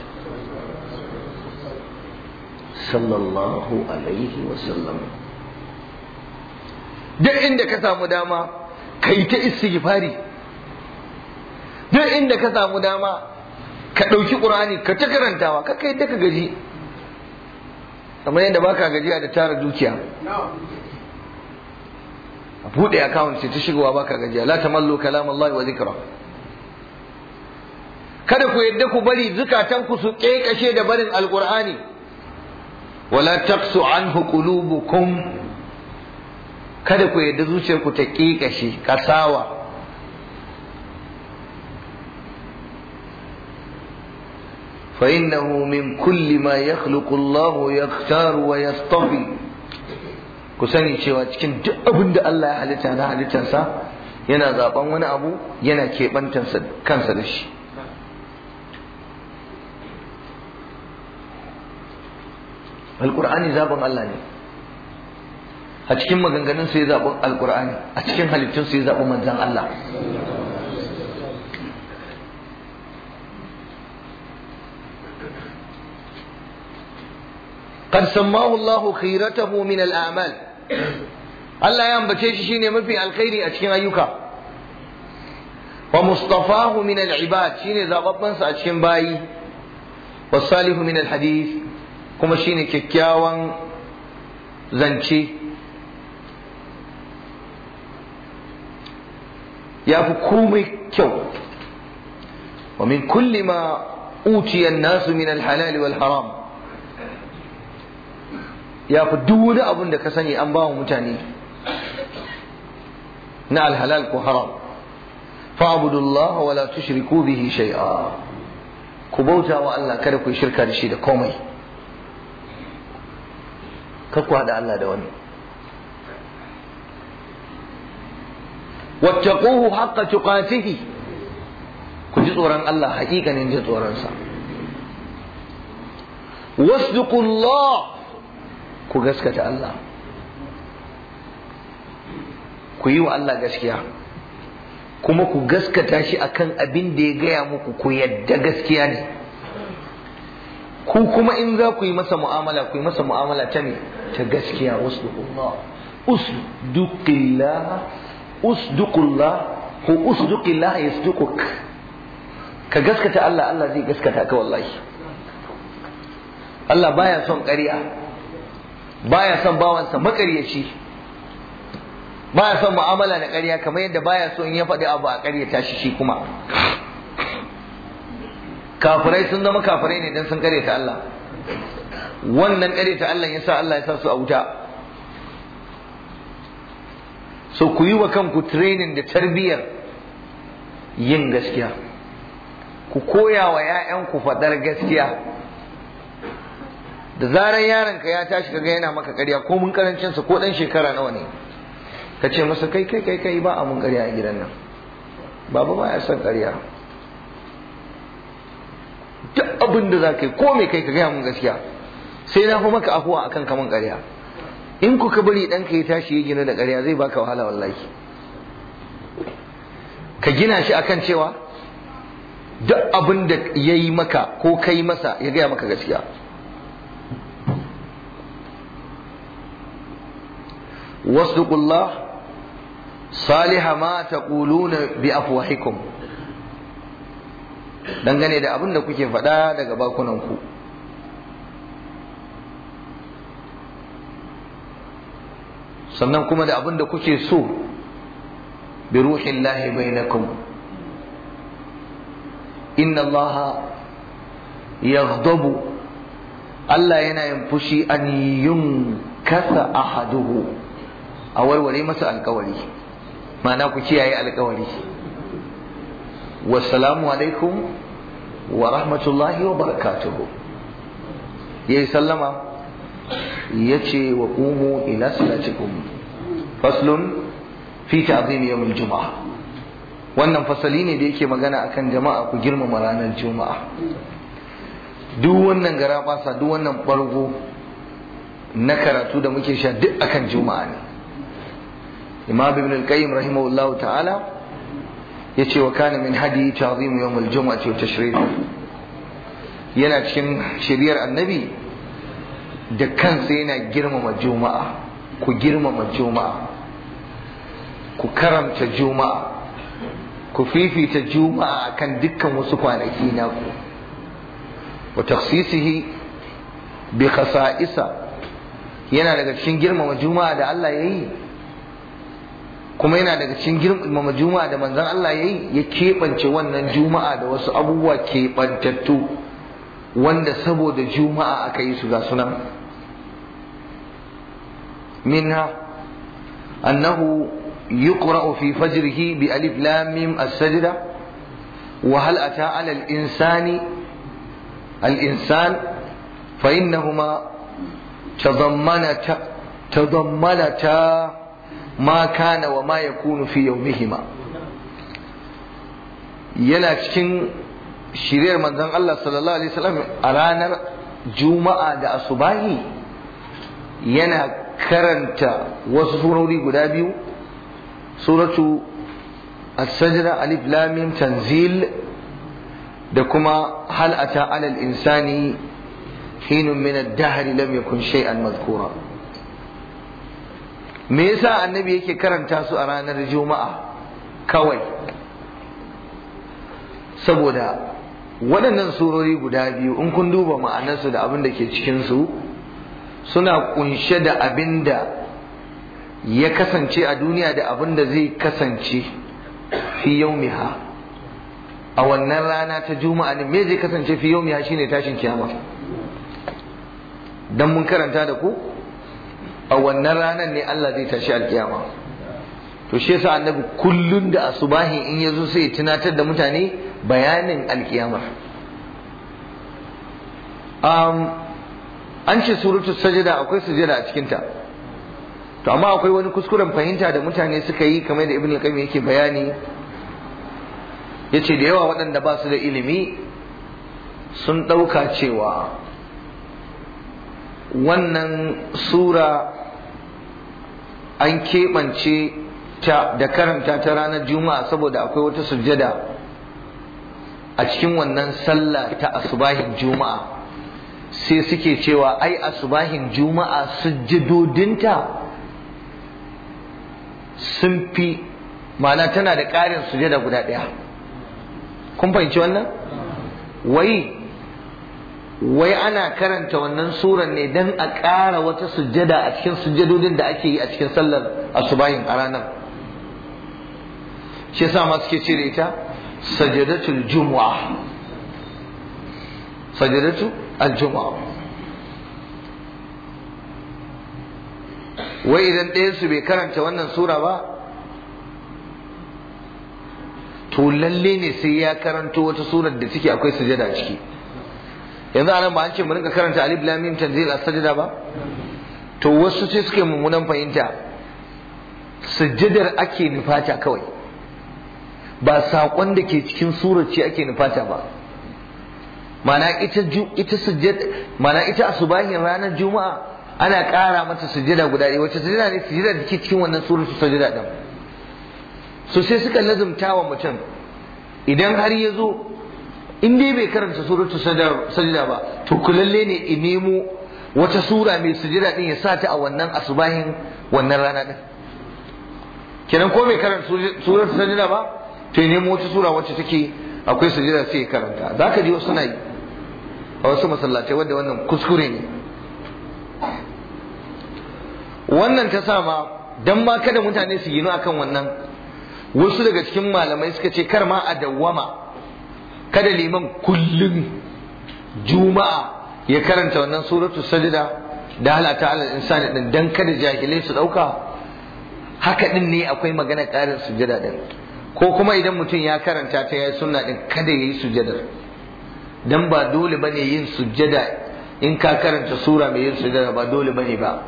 sallallahu alaihi wa sallam duk inda ka samu dama ka yi ta istighfari duk inda ka samu dama ka ɗauki ƙur'ani ka ta karantawa ka kai ta ka gaji kamar yadda baka gajiya da tara dukiya a buɗe account sai ta shigowa baka gajiya la tamallu kalam Allah wa zikra kada ku yadda ku bari zukatan ku su kekashe da barin alqur'ani wala taqsu anhu qulubukum kada ku yadda zuciyarku ta ƙiƙashe kasawa فإنه من كل ما يخلق الله يختار ويصطفي ku sani cewa cikin duk abin da Allah ya halitta na halittarsa yana zaben wani abu yana keɓantarsa kansa da shi alƙur'ani zaben Allah ne a cikin maganganun sai zaɓen alƙur'ani a cikin halittun sai zaɓen manzan Allah قد سماه الله خيرته من الأعمال Allah ya ambace shi shine mafi alkhairi a cikin ayyuka wa mustafahu min al-ibad shine zababban sa a cikin bayi wa salihu min al-hadith kuma shine kyakkyawan zance ya fi komai kyau wa min kulli ma utiya an-nasu min al-halal wal haram ya fi duk wani abun da ka sani an ba wa mutane na alhalal ko haram fa'budullah wa la tushriku bihi shay'a ku bauta wa Allah kada ku shirka da shi da komai kar ku hada Allah da wani wattaquhu haqqa tuqatihi ku ji tsoron Allah hakikanin ji tsoron sa wasduqullah ku gaskata Allah ku yi wa Allah gaskiya kuma ku gaskata shi akan abin da ya gaya muku ku yadda gaskiya ne ku kuma in za ku yi masa mu'amala ku yi masa mu'amala ta ne ta gaskiya usduqullah usduqillah usduqullah ko usduqillah yasduquk ka gaskata Allah Allah zai gaskata ka wallahi Allah baya son ƙarya baya son bawansa makaryaci baya son mu'amala da ƙarya kamar yadda baya so in ya faɗi abu a ƙaryata shi shi kuma kafirai sun zama kafirai ne dan sun ƙaryata Allah wannan ƙaryata Allah ya sa Allah ya sa su a wuta so ku yi wa kanku training da tarbiyyar yin gaskiya ku koya wa 'ya'yanku faɗar gaskiya da zaran yaronka ya tashi kaga yana maka ƙarya ko mun karancin sa ko dan shekara nawa ne ka ce masa kai kai kai kai ba a mun ƙarya a gidan nan baba ba ya son ƙarya duk abin da za ka yi ko me kai ka gaya mun gaskiya sai na fi maka afuwa akan kaman ƙarya in ku ka bari ɗanka ya tashi ya gina da ƙarya zai baka wahala wallahi ka gina shi akan cewa duk abin da ya yi maka ko kai masa ya gaya maka gaskiya واصدقوا الله صالح ما تقولون بأفواهكم dangane da abin da kuke faɗa daga bakunanku sannan kuma da abin da kuke so bi ruhin lahi bainakum inna allaha yaghdabu Allah yana yin fushi an yunkasa ahaduhu a warware masa alkawari ma'ana ku kiyaye alkawari wassalamu alaikum wa rahmatullahi wa barakatuhu yayi sallama yace wa qumu ila salatikum faslun fi ta'zim yawm al-jum'ah wannan fasali ne da yake magana akan jama'a ku girmama ranar juma'a duk wannan gara basa duk wannan bargo na karatu da muke sha duk akan juma'a ne imam ibn al-qayyim rahimahullahu ta'ala yace wa kana min hadi ta'zim yawm al-jum'ati wa tashrif yana cikin shiriyar annabi da kansa yana girmama juma'a ku girmama juma'a ku karamta juma'a ku fifita juma'a akan dukkan wasu kwanaki naku wa takhsisihi bi khasa'isa yana daga cikin girmama juma'a da Allah yayi kuma yana daga cikin girmama juma'a da manzon Allah yayi ya keɓance wannan juma'a da wasu abubuwa keɓantattu wanda saboda juma'a aka yi su ga sunan minha أنه يقرأ في فجره بألف لام ميم السجدة وهل أتى على الإنسان الإنسان فإنهما تضمنتا تضمنتا ما كان وما يكون في يومهما yana cikin shiriyar manzon Allah sallallahu alaihi wasallam a ranar juma'a da asubahi yana karanta wasu surori guda biyu suratu as-sajda alif lam mim tanzil da kuma hal ata ala al-insani hinun min ad-dahr lam yakun shay'an madhkura me yasa annabi yake karanta su a ranar juma'a kawai saboda waɗannan surori guda biyu in kun duba ma'anarsu da abin da ke cikinsu suna kunshe da abin da ya kasance a duniya da abin da zai kasance fi yaumiha a wannan rana ta juma'a ne me zai kasance fi yaumiha shine tashin kiyama dan mun karanta da ku a wannan ranar ne Allah zai tashi alkiyama to shi yasa annabi kullun da asubahi in yazo sai tunatar da mutane bayanin alkiyamar um, an ce suratul sajada akwai sujada a cikinta to amma akwai wani kuskuren fahimta da mutane suka yi kamar da ibn al-qayyim yake bayani yace da yawa waɗanda ba su da ilimi sun ɗauka cewa wannan sura an keɓance ta da karanta ta ranar juma'a saboda akwai wata sujjada a cikin wannan sallah ta asubahin juma'a sai suke cewa ai asubahin juma'a sujjadodinta sun fi ma'ana tana da ƙarin sujjada guda ɗaya kun fahimci wannan wai wai ana karanta wannan suran ne don a ƙara wata sujjada a cikin sujjadodin da ake yi a cikin sallar asubahin a ranar shi yasa ma suke ce da ita sajadatul jumu'a sajadatu al-jumu'a wai idan ɗayan su bai karanta wannan sura ba to lalle ne sai ya karanto wata surar da take akwai sujada a ciki yanzu anan ba an ce mu rinka karanta alif lam mim tanzil as-sajda ba to wasu sai suke mummunan fahimta sujjadar ake nufata kawai ba saƙon da ke cikin surar ce ake nufata ba mana ita ita sujjad mana ita asubahin ranar juma'a ana ƙara mata sujjada guda ɗaya wacce sujjada ne sujjada da ke cikin wannan surar su sujjada ɗin so sai suka lazumta wa mutum idan har ya zo in dai bai karanta suratu sajda ba to kulalle ne in nemo wata sura mai sujjada ɗin ya sa ta a wannan asubahin wannan rana ɗin kenan ko bai karanta suratu sajda ba to nemo wata sura wacce take akwai sujada sai ya karanta za ka ji wasu na yi a wasu masallatai wadda wannan kuskure ne wannan ta sa ma dan ma kada mutane su ginu akan wannan wasu daga cikin malamai suka ce kar ma a dawwama kada liman kullum juma'a ya karanta wannan suratu sajda da halata alal insani din dan kada jahilai su dauka haka din ne akwai magana karin sujada din ko kuma idan mutum ya karanta ta yayi sunna din kada yayi sujjadar dan ba dole bane yin sujjada in ka karanta sura mai yin sujjada ba dole bane ba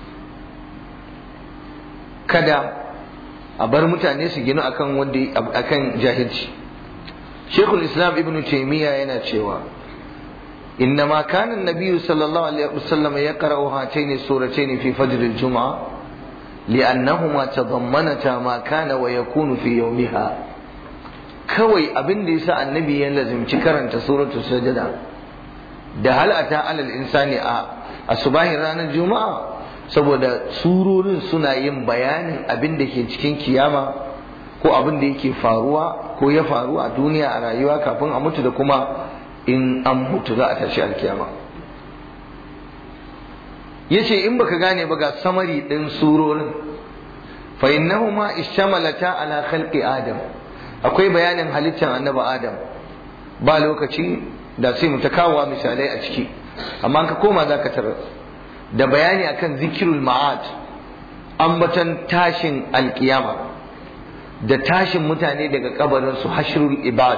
kada a bar mutane su gina akan wanda akan jahilci Sheikhul Islam Ibn Taymiyyah yana cewa إنما كان النبي صلى الله عليه وسلم يقرأ هاتين السورتين في فجر الجمعة لأنهما تضمنتا ما كان ويكون في يومها كوي أبن ليس النبي يلزم شكرا سورة السجدة da hal ata alal insani a asubahin ranar juma'a saboda surorin suna yin bayanin abin da ke cikin kiyama ko abin da yake faruwa ko ya faru a duniya a rayuwa kafin a mutu da kuma in an mutu za a tashi alkiyama yace in baka gane ba ga samari din surorin fa innahuma ishtamalata ala khalqi adam akwai bayanin halittar annabi adam ba lokaci da sai mu ta kawo misalai a ciki amma ka koma zaka tarar da bayani akan zikirul ma'ad ambatan tashin alkiyama da tashin mutane daga kabarin su hashrul ibad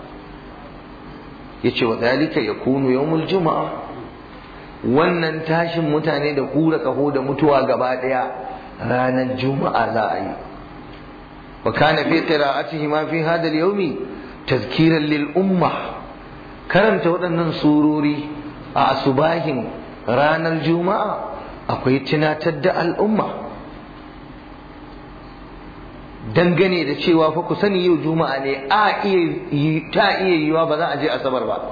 yace wa dalika yakunu yawmul juma'a wannan tashin mutane da hura kaho da mutuwa gaba daya ranar juma'a za a yi wa kana fi qira'atihi ma fi hadha al-yawmi tazkiran lil umma karanta waɗannan surori a asubahin ranar juma'a akwai tunatar da al'umma dangane da cewa fa ku sani yau juma'a ne a iya ta iya yiwa ba za a je asabar ba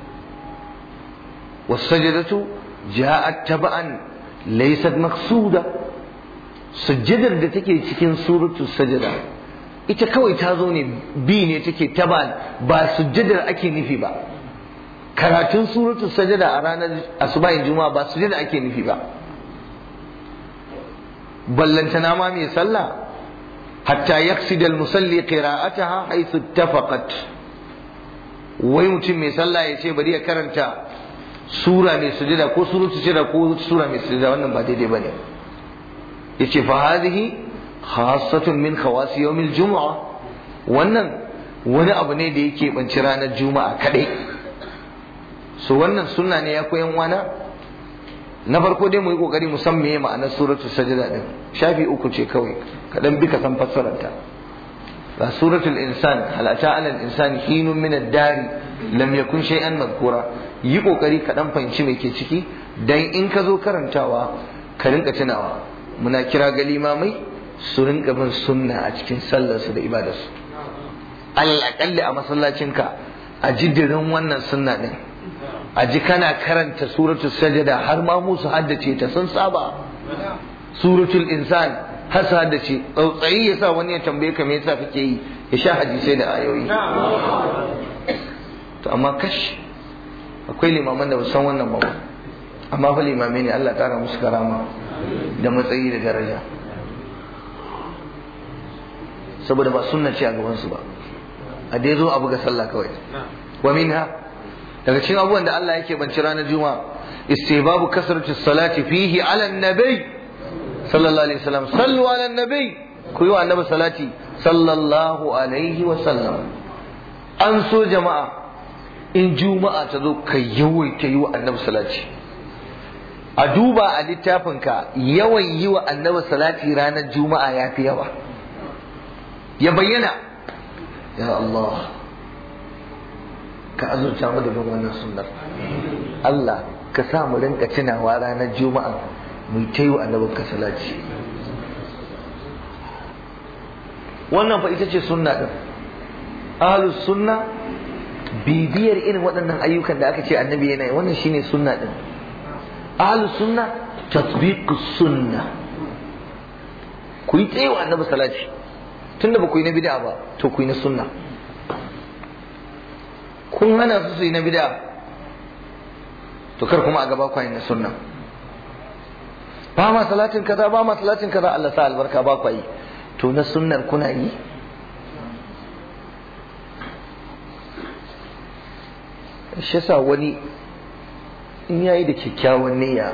wasajadatu ja'at taba'an laysat maqsuda sujjadar da take cikin suratul sajada ita kawai ta zo ne bi ne take taban ba sujjadar ake nufi ba karatun suratul sajada a ranar asubahin juma'a ba sujjada ake nufi ba ballantana ma mai sallah hatta yaqsid al-musalli qira'ataha haythu ittafaqat wai mutum mai sallah ya ce bari ya karanta sura mai sujada ko suratul sajada ko sura mai sujada wannan ba daidai bane yace fa hadhihi khassatun min khawasi yawmil jumu'a wannan wani abu ne da yake banci ranar juma'a kadai so wannan sunna ne ya koyan wana na farko dai mu yi kokari mu san meye ma'anar suratul sajda din shafi uku ce kawai kadan bi ka san fassarar ta ga suratul insan hal ata ala al insani hinun min ad-dari lam yakun shay'an madhkura yi kokari ka dan fahimci me ke ciki dan in ka zo karantawa ka rinka tunawa muna kira ga limamai su rinka bin sunna a cikin sallarsu da ibadarsu alal akalli a masallacinka a jiddirin wannan sunna din a ji kana karanta suratul sajada har ma musu haddace ta sun saba suratul insan har su haddace tsautsayi ya sa wani ya tambaye ka me yasa kake yi ya sha hadisai da ayoyi to amma kash akwai limaman da ba san wannan ba amma fa limamai ne Allah kara musu karama da matsayi da daraja saboda ba sunna ce a gaban su ba a dai zo abu ga sallah kawai wa minha daga cikin abubuwan da Allah yake banci ranar juma'a istihbabu kasratu salati fihi ala nabi sallallahu alaihi wasallam sallu ala nabi ku yi wa annabi salati sallallahu alaihi wasallam an so jama'a in juma'a ta zo ka yawaita yi wa annabi salati a duba a littafinka yawan yi wa annabi salati ranar juma'a ya fi yawa ya bayyana ya Allah ka azurta mu da bin wannan sunnar Allah ka sa mu rinka tunawa ranar juma'a mu ta yi wa annabin ka salati wannan fa ita ce sunna din ahlus sunna bibiyar irin waɗannan ayyukan da aka ce annabi yana yi wannan shine sunna din ahlus sunna tatbiqus sunna ku yi tsaye wa annabi salati tunda ba ku yi na bid'a ba to ku yi na sunna kun hana su su yi na bid'a to kar kuma a gaba ku yi na sunna ba ma salatin kaza ba ma salatin kaza Allah sa albarka ba ku yi to na sunnar kuna yi shi yasa wani in yayi da kyakkyawan niyya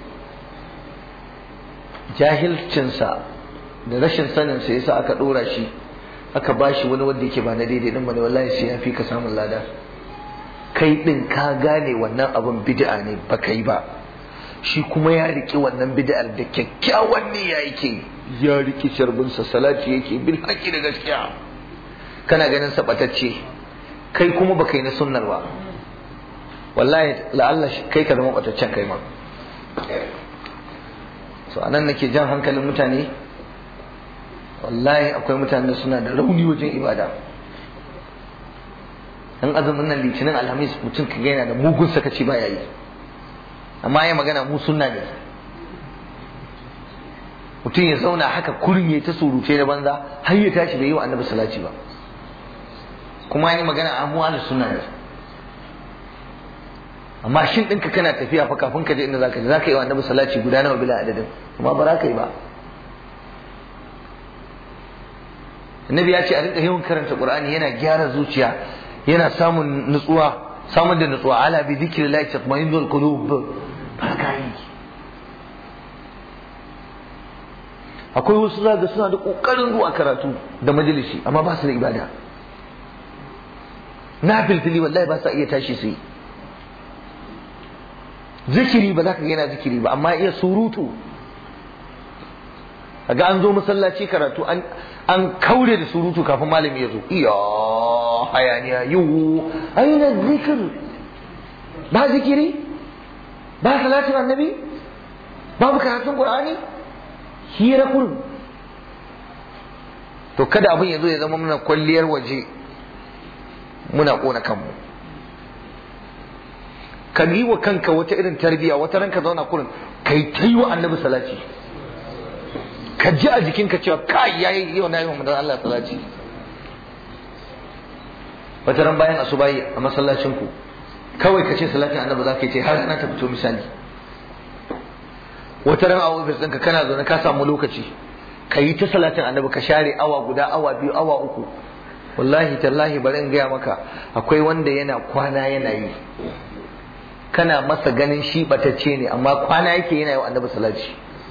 jahilcinsa da rashin sanin sa yasa aka dora shi aka bashi wani wanda yake ba na daidai din bane wallahi sai ya fi ka samun lada kai din ka gane wannan abin bid'a ne ba kai ba shi kuma ya riki wannan bid'ar da kyakkyawan niyya yake ya riki sharbin sa salati yake bil haqqi da gaskiya kana ganin sa batacce kai kuma ba kai na sunnar ba wallahi la'alla kai ka zama bataccen kai ma so anan nake jan hankalin mutane wallahi akwai mutane suna da rauni wajen ibada dan azumin nan litinin alhamis mutum ka yana da mugun sakaci ba yayi amma ya magana mu sunna ne mutum ya zauna haka kurin ya ta surute da banza har ya tashi bai yi wa annabi salati ba kuma yi magana a mu ahlus sunna ne amma shin ɗinka kana tafiya fa kafin ka je inda zaka je zaka yi wa annabi salati guda nawa bila adadin amma ba za ka yi ba annabi ya ce a rinka yawan karanta qur'ani yana gyara zuciya yana samun nutsuwa samun da nutsuwa ala bi dhikrillah tatma'innul qulub ba ka yi akwai wasu zaga suna da kokarin zuwa karatu da majalisi amma ba su da ibada na filfili wallahi ba sa iya tashi su yi zikiri ba za ka yana zikiri ba amma iya surutu ga an zo masallaci karatu an an kaure da surutu kafin malami ya zo iya hayaniya yiwu aina zikir ba zikiri ba salatin annabi babu karatun qur'ani hira kurum to kada abin ya zo ya zama muna kwalliyar waje muna kona kanmu ka yi wa kanka wata irin tarbiya wata ranka zauna kurin kai ta yi wa annabi salati ka ji a jikinka cewa kai yayi yau na yi wa manzon Allah salati wata ran bayan asubahi a masallacin ku kawai ka ce salatin annabi za ka yi ce har na ta fito misali wata ran a ofis ɗinka kana zaune ka samu lokaci ka yi ta salatin annabi ka share awa guda awa biyu awa uku wallahi tallahi bari in gaya maka akwai wanda yana kwana yana yi kana masa ganin shi batacce ne amma kwana yake yana yi wa annabi salati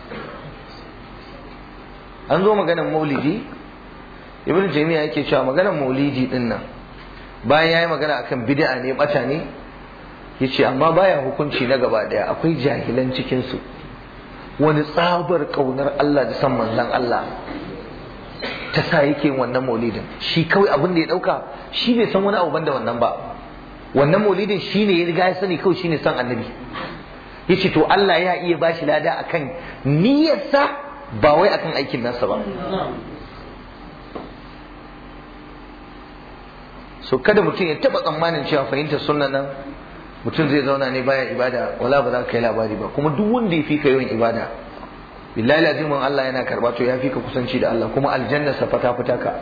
an zo maganar maulidi ibn jami'a yake cewa maganar maulidi din nan bayan yayi magana akan bid'a ne bata ne yace amma baya hukunci na gaba daya akwai jahilan cikin su wani tsabar kaunar Allah da san manzon Allah ta sa yake wannan maulidin shi kawai abin da ya dauka shi bai san wani abu banda wannan ba wannan maulidin shine ya riga ya sani kawai shine san annabi yace to Allah ya iya bashi lada akan niyyarsa ba wai akan aikin nasa ba so kada mutum ya taba tsammanin cewa fahimtar sunna nan mutum zai zauna ne baya ibada wala ba za ka kai labari ba kuma duk wanda ya fi ka yawan ibada billahi lazimin Allah yana karba to ya fi ka kusanci da Allah kuma aljanna sa fata fita ka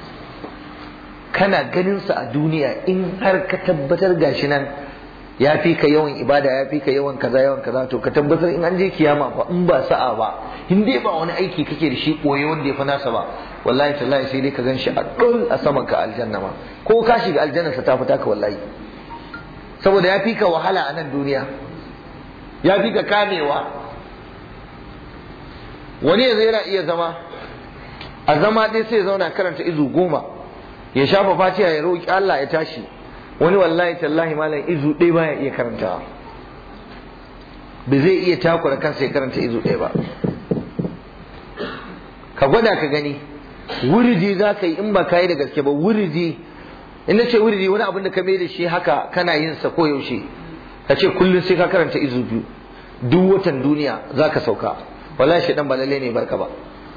kana ganin sa a duniya in har ka tabbatar gashi nan ya fi ka yawan ibada ya fi ka yawan kaza yawan kaza to ka tabbatar in an je kiyama fa in ba sa'a ba in dai ba wani aiki kake da shi koyi wanda ya fi nasa ba wallahi tallahi sai dai ka gan shi a dol a saman ka aljanna ma ko ka shiga aljanna sa ta fita ka wallahi saboda ya fi ka wahala a nan duniya ya fi ka kamewa wani yanzu yana iya zama a zama ɗaya sai ya zauna karanta izu goma ya shafa fatiha ya roƙi Allah ya tashi wani wallahi tallahi malam izu ɗaya baya iya karantawa ba zai iya takura kansa ya karanta izu ɗaya ba ka gwada ka gani wuridi za ka yi in ba ka yi da gaske ba wuridi in na ce wuridi wani abin da ka mai da shi haka kana yin sa ko yaushe ka ce kullum sai ka karanta izu biyu duk watan duniya za ka sauka wallahi shi dan ba lalle ne barka ba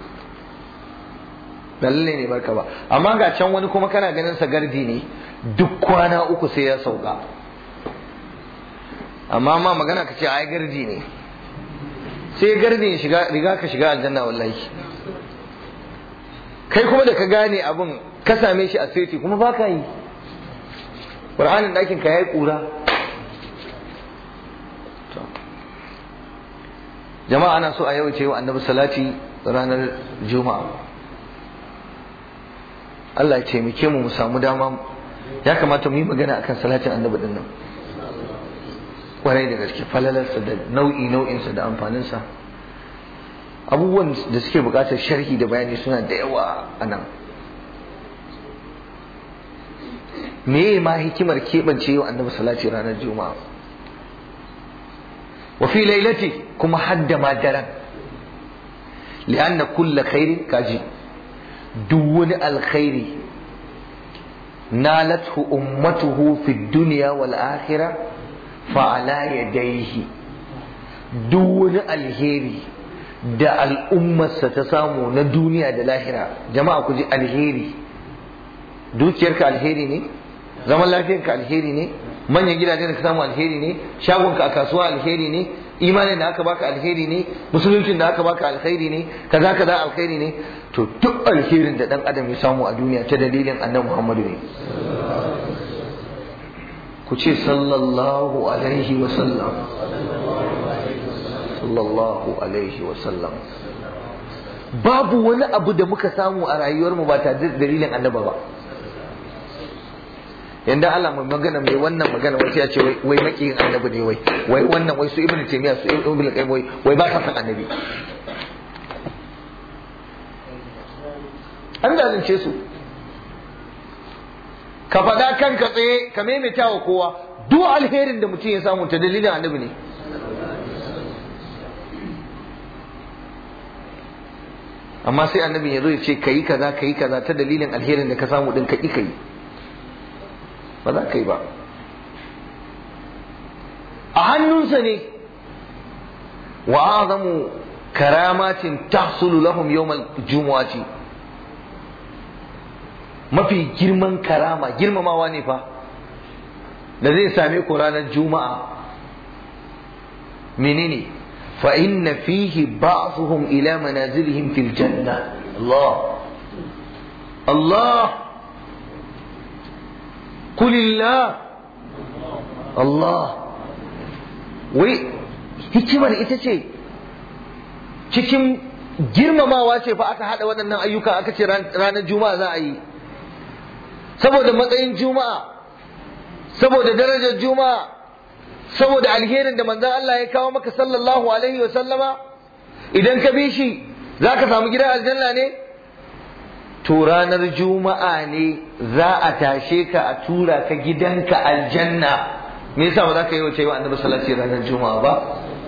lalle ne barka ba amma ga can wani kuma kana ganin sa gardi ne duk kwana uku sai ya sauka amma ma magana ka ce ai gardi ne sai gardi ya shiga riga ka shiga aljanna wallahi kai kuma da ka gane abun ka same shi a sirti kuma ba ka yi ƙur'anin ɗakin ka ya yi ƙura jama'a ana so a yau ce wa annabi salati ranar juma'a Allah ya taimake mu mu samu dama ya kamata mu yi magana akan salatin annabi din nan kwarai da gaske falalarsa da nau'i nau'insa da amfaninsa abubuwan da suke buƙatar sharhi da bayani suna da yawa a nan me ma hikimar keɓance yau annabi salati ranar juma'a wa fi lailati kuma hadda ma daren li'anna kulla khairin kaji duk wani alkhairi nalathu ummatuhu fi dunya wal akhirah fa ala yadayhi duk wani alheri da al'ummarsa ta samu na duniya da lahira jama'a ku ji alheri dukiyarka alheri ne zaman lafiyarka alheri ne manyan gidajen da ka samu alheri ne shagonka a kasuwa alheri ne imanin da aka baka alheri ne musuluncin da aka baka alheri ne kaza kaza alheri ne to duk alherin da dan adam ya samu a duniya ta dalilin annabi Muhammadu ne ku ce sallallahu alaihi wa sallam sallallahu alaihi wa sallam babu wani abu da muka samu a rayuwarmu ba tare da dalilin annaba ba yanda Allah mai magana mai wannan magana wai ya ce wai makiyin annabi ne wai wai wannan wai su ibnu taymiya su ibnu qayyim wai wai ba ka san annabi an zalunce su ka faɗa kanka tsaye ka maimaita wa kowa duk alherin da mutum ya samu ta dalilin annabi ne amma sai annabin ya zo ya ce ka yi kaza ka yi kaza ta dalilin alherin da ka samu din ka ƙi ka yi ba za ka yi ba a hannunsa ne wa azamu karamatin tahsulu lahum yawmal jumu'ati mafi girman karama girmamawa ne fa da zai same ku ranar juma'a menene fa inna fihi ba'dhum ila manazilihim fil janna Allah Allah kulillah Allah wai hikimar ita ce cikin girmamawa ce fa aka haɗa waɗannan ayyuka aka ce ranar juma'a za a yi saboda matsayin juma'a saboda darajar juma'a saboda alherin da manzon Allah ya kawo maka sallallahu alaihi wa sallama idan ka bi shi za ka samu gidan aljanna ne to ranar juma'a ne za a tashe ka a tura ka gidanka aljanna me yasa ba za ka yi wace wa annabi sallallahu alaihi ranar juma'a ba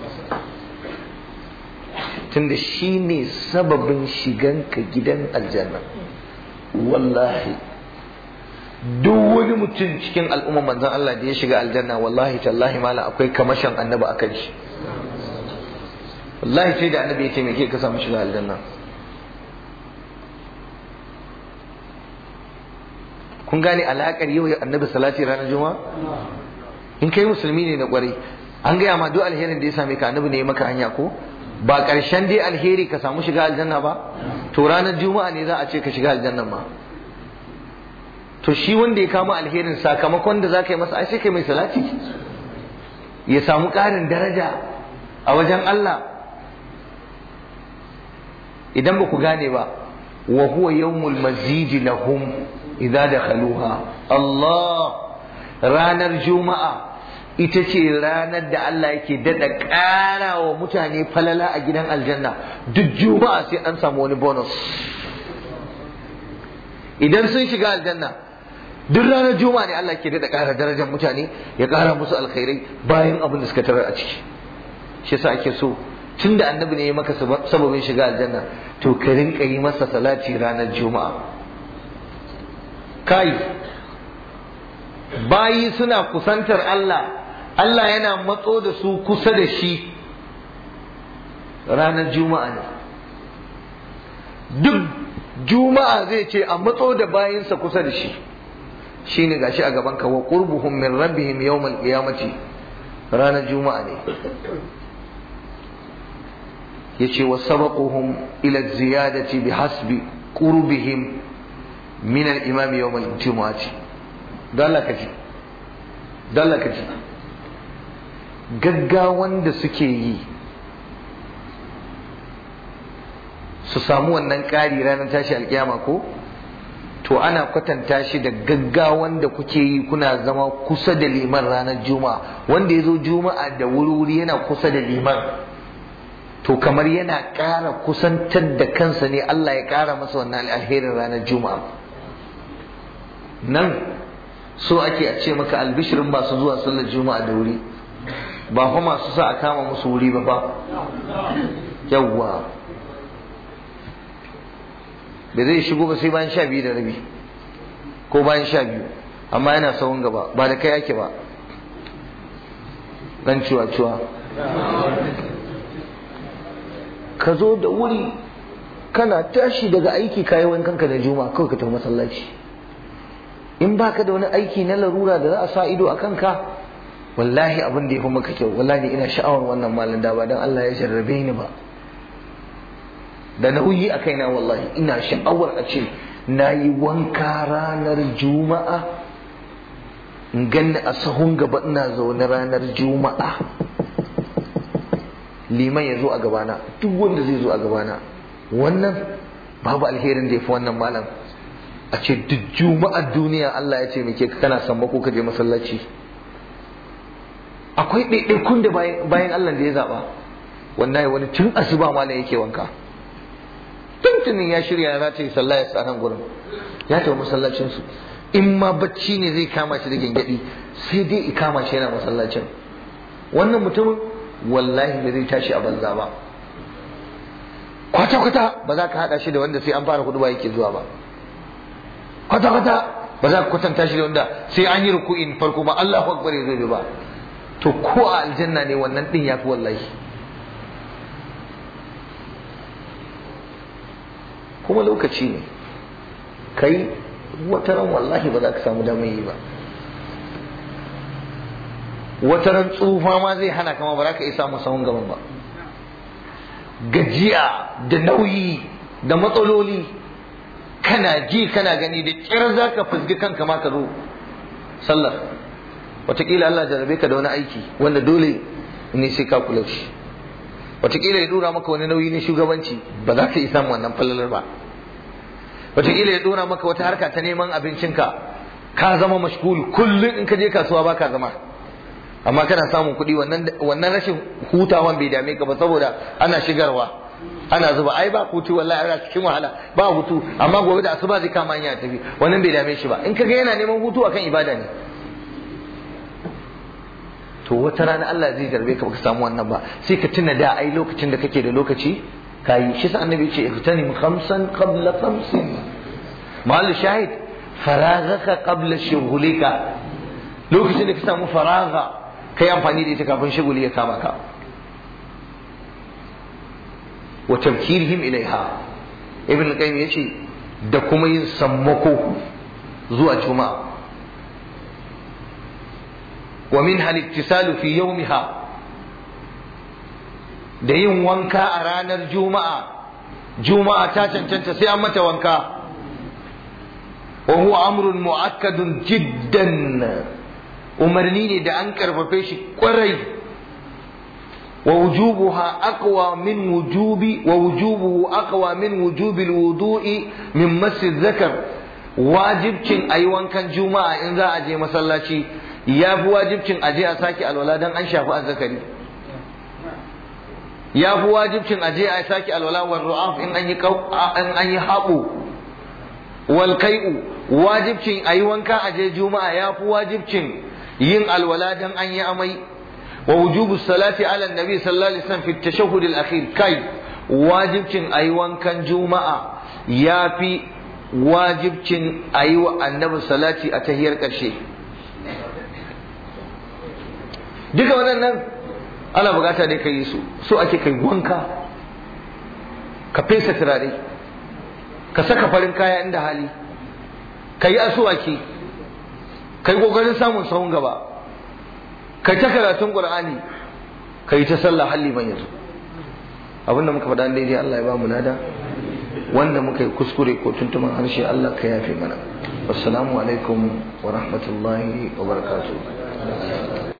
tunda shi ne sababin shiganka gidan aljanna wallahi duk wani mutum cikin al'umma manzon Allah da ya shiga aljanna wallahi tallahi mala akwai kamashin annabi a kan shi wallahi sai da annabi ya taimake ka samu shiga aljanna kun gane alaƙar yau annabi salati ranar juma'a in kai musulmi ne na kwarai an gaya ma duk alherin da ya same ka annabi ne ya maka hanya ko ba ƙarshen dai alheri ka samu shiga aljanna ba to ranar juma'a ne za a ce ka shiga aljannan ma to shi wanda ya kama alherin sakamakon da za ka yi masa ai sai kai mai salati ya samu ƙarin daraja a wajen Allah idan ba ku gane ba wa huwa yawmul mazidi lahum idza dakhaluha Allah ranar juma'a ita ce ranar da Allah yake daɗa ƙara wa mutane falala a gidan aljanna duk juma'a sai an samu wani bonus idan sun shiga aljanna duk ranar juma'a ne Allah ke daɗa ƙara darajar mutane ya ƙara musu alkhairai bayan abin da suka tarar a ciki shi yasa ake so tun da annabi ne ya maka sababin shiga aljanna to ka rinka yi masa salati ranar juma'a kai bayi suna kusantar Allah Allah yana matso da su kusa da shi ranar juma'a ne duk juma'a zai ce a matso da bayinsa kusa da shi shine gashi a gaban ka wa qurbuhum min rabbihim yawmal qiyamati ranar juma'a ne yace wa sabaquhum ila ziyadati bihasbi qurbihim min al-imam yawm al-jumu'ati dalla kaji dalla kaji gaggawan da suke yi su samu wannan ƙari ranar tashi alƙiyama ko to ana kwatanta shi da gaggawan da kuke yi kuna zama kusa da liman ranar juma'a wanda ya zo juma'a da wuri-wuri yana kusa da liman to kamar yana ƙara kusantar da kansa ne Allah ya ƙara masa wannan alherin ranar juma'a nan so ake a ce maka albishirin masu zuwa sallar juma'a da wuri ba fa masu sa a kama musu wuri ba ba yawwa da zai shigo ba sai bayan sha biyu da rabi ko bayan sha biyu amma yana sahun gaba ba da kai ake ba dan ciwa-ciwa ka zo da wuri kana tashi daga aiki kayi wankanka da juma kawai ka tafi masallaci in baka da wani aiki na larura da za a sa ido a kanka wallahi abin da ya fi maka kyau wallahi ina sha'awar wannan malin da ba dan Allah ya jarrabe ni ba da nauyi a kaina wallahi ina sha'awar a ce na yi wanka ranar juma'a in ganni a sahun gaba ina zaune ranar juma'a liman ya zo a gabana duk wanda zai zo a gabana wannan babu alherin da ya fi wannan malam a ce duk juma'ar duniya Allah ya ce muke kana sammako ka je masallaci akwai ɗaiɗaikun da bayan Allah da ya zaɓa wallahi wani tun asuba malam yake wanka tun tuntunin ya shirya za ta yi sallah ya tsanan gurin ya tafi masallacin su in ma bacci ne zai kama shi da gyangyaɗi sai dai i kama shi yana masallacin wannan mutumin wallahi ba zai tashi a banza ba kwata-kwata ba za ka haɗa shi da wanda sai an fara hudu ba yake zuwa ba kwata-kwata ba za ka kwatanta shi da wanda sai an yi ruku'in farko ba Allah akbar ya zo ba to ko a aljanna ne wannan din yafi wallahi kuma lokaci ne kai wata ran wallahi ba za ka samu damar yi ba wata ran tsufa ma zai hana kama ba za ka iya samun sahun gaban ba gajiya da nauyi da matsaloli kana ji kana gani da kyar za ka fusgi kanka ma ka zo sallar wataƙila Allah jarabe ka da wani aiki wanda dole ne sai ka kula shi wataƙila ya dora maka wani nauyi na shugabanci ba za ka yi samun wannan fallalar ba wataƙila ya dora maka wata harka ta neman abincinka ka zama mashgul kullum in ka je kasuwa ba ka zama amma kana samun kuɗi wannan rashin hutawan bai dame ka ba saboda ana shigarwa ana zuba ai ba hutu wallahi ana cikin wahala ba hutu amma gobe da asuba zai kama hanya tafi wannan bai dame shi ba in kaga yana neman hutu akan ibada ne to wata rana Allah zai jarbe ka baka samu wannan ba sai ka tuna da ai lokacin da kake da lokaci kayi shi sa annabi ce ihtanim khamsan qabla khamsin mahallu shahid faraghaka qabla shughulika lokacin da ka samu faragha kai amfani da ita kafin shuguli ya kama ka wa tabkirihim ilaiha ibn al-qayyim yace da kuma yin sammako zuwa juma'a wa min hal ittisalu fi yawmiha da yin wanka a ranar juma'a juma'a ta cancanta sai an mata wanka wa huwa amrun mu'akkadun jiddan umarni ne da an karfafe shi kwarai ووجوبها أقوى من وجوب ووجوبه أقوى من وجوب الوضوء من مس الذكر واجب cin ayi wankan juma'a in za a je masallaci ya fi wajibcin a je a sake alwala dan an shafi azzakari ya fi wajibcin a je a sake alwala wal ru'af in an yi in an yi haɓo wal kai'u wajibcin ayi wanka a je juma'a ya fi wajibcin yin alwala dan an yi amai ووجوب الصلاة على النبي صلى الله عليه وسلم في التشهد الأخير كي واجب كن أيوان كان جمعة يا في واجب كن أيوة النبي صلاة أتهير كرشي duka waɗannan ana bukata dai ka yi su so ake kai wanka ka fesa turare ka saka farin kaya inda hali ka yi asuwaki ka yi ƙoƙarin samun sahun gaba kai ta karatun qur'ani kai ta sallah halli ban yanzu abinda muka faɗa daidai Allah ya ba mu nada wanda muka yi kuskure ko tuntuman harshe Allah ka yafe mana wassalamu alaikum wa rahmatullahi wa barakatuh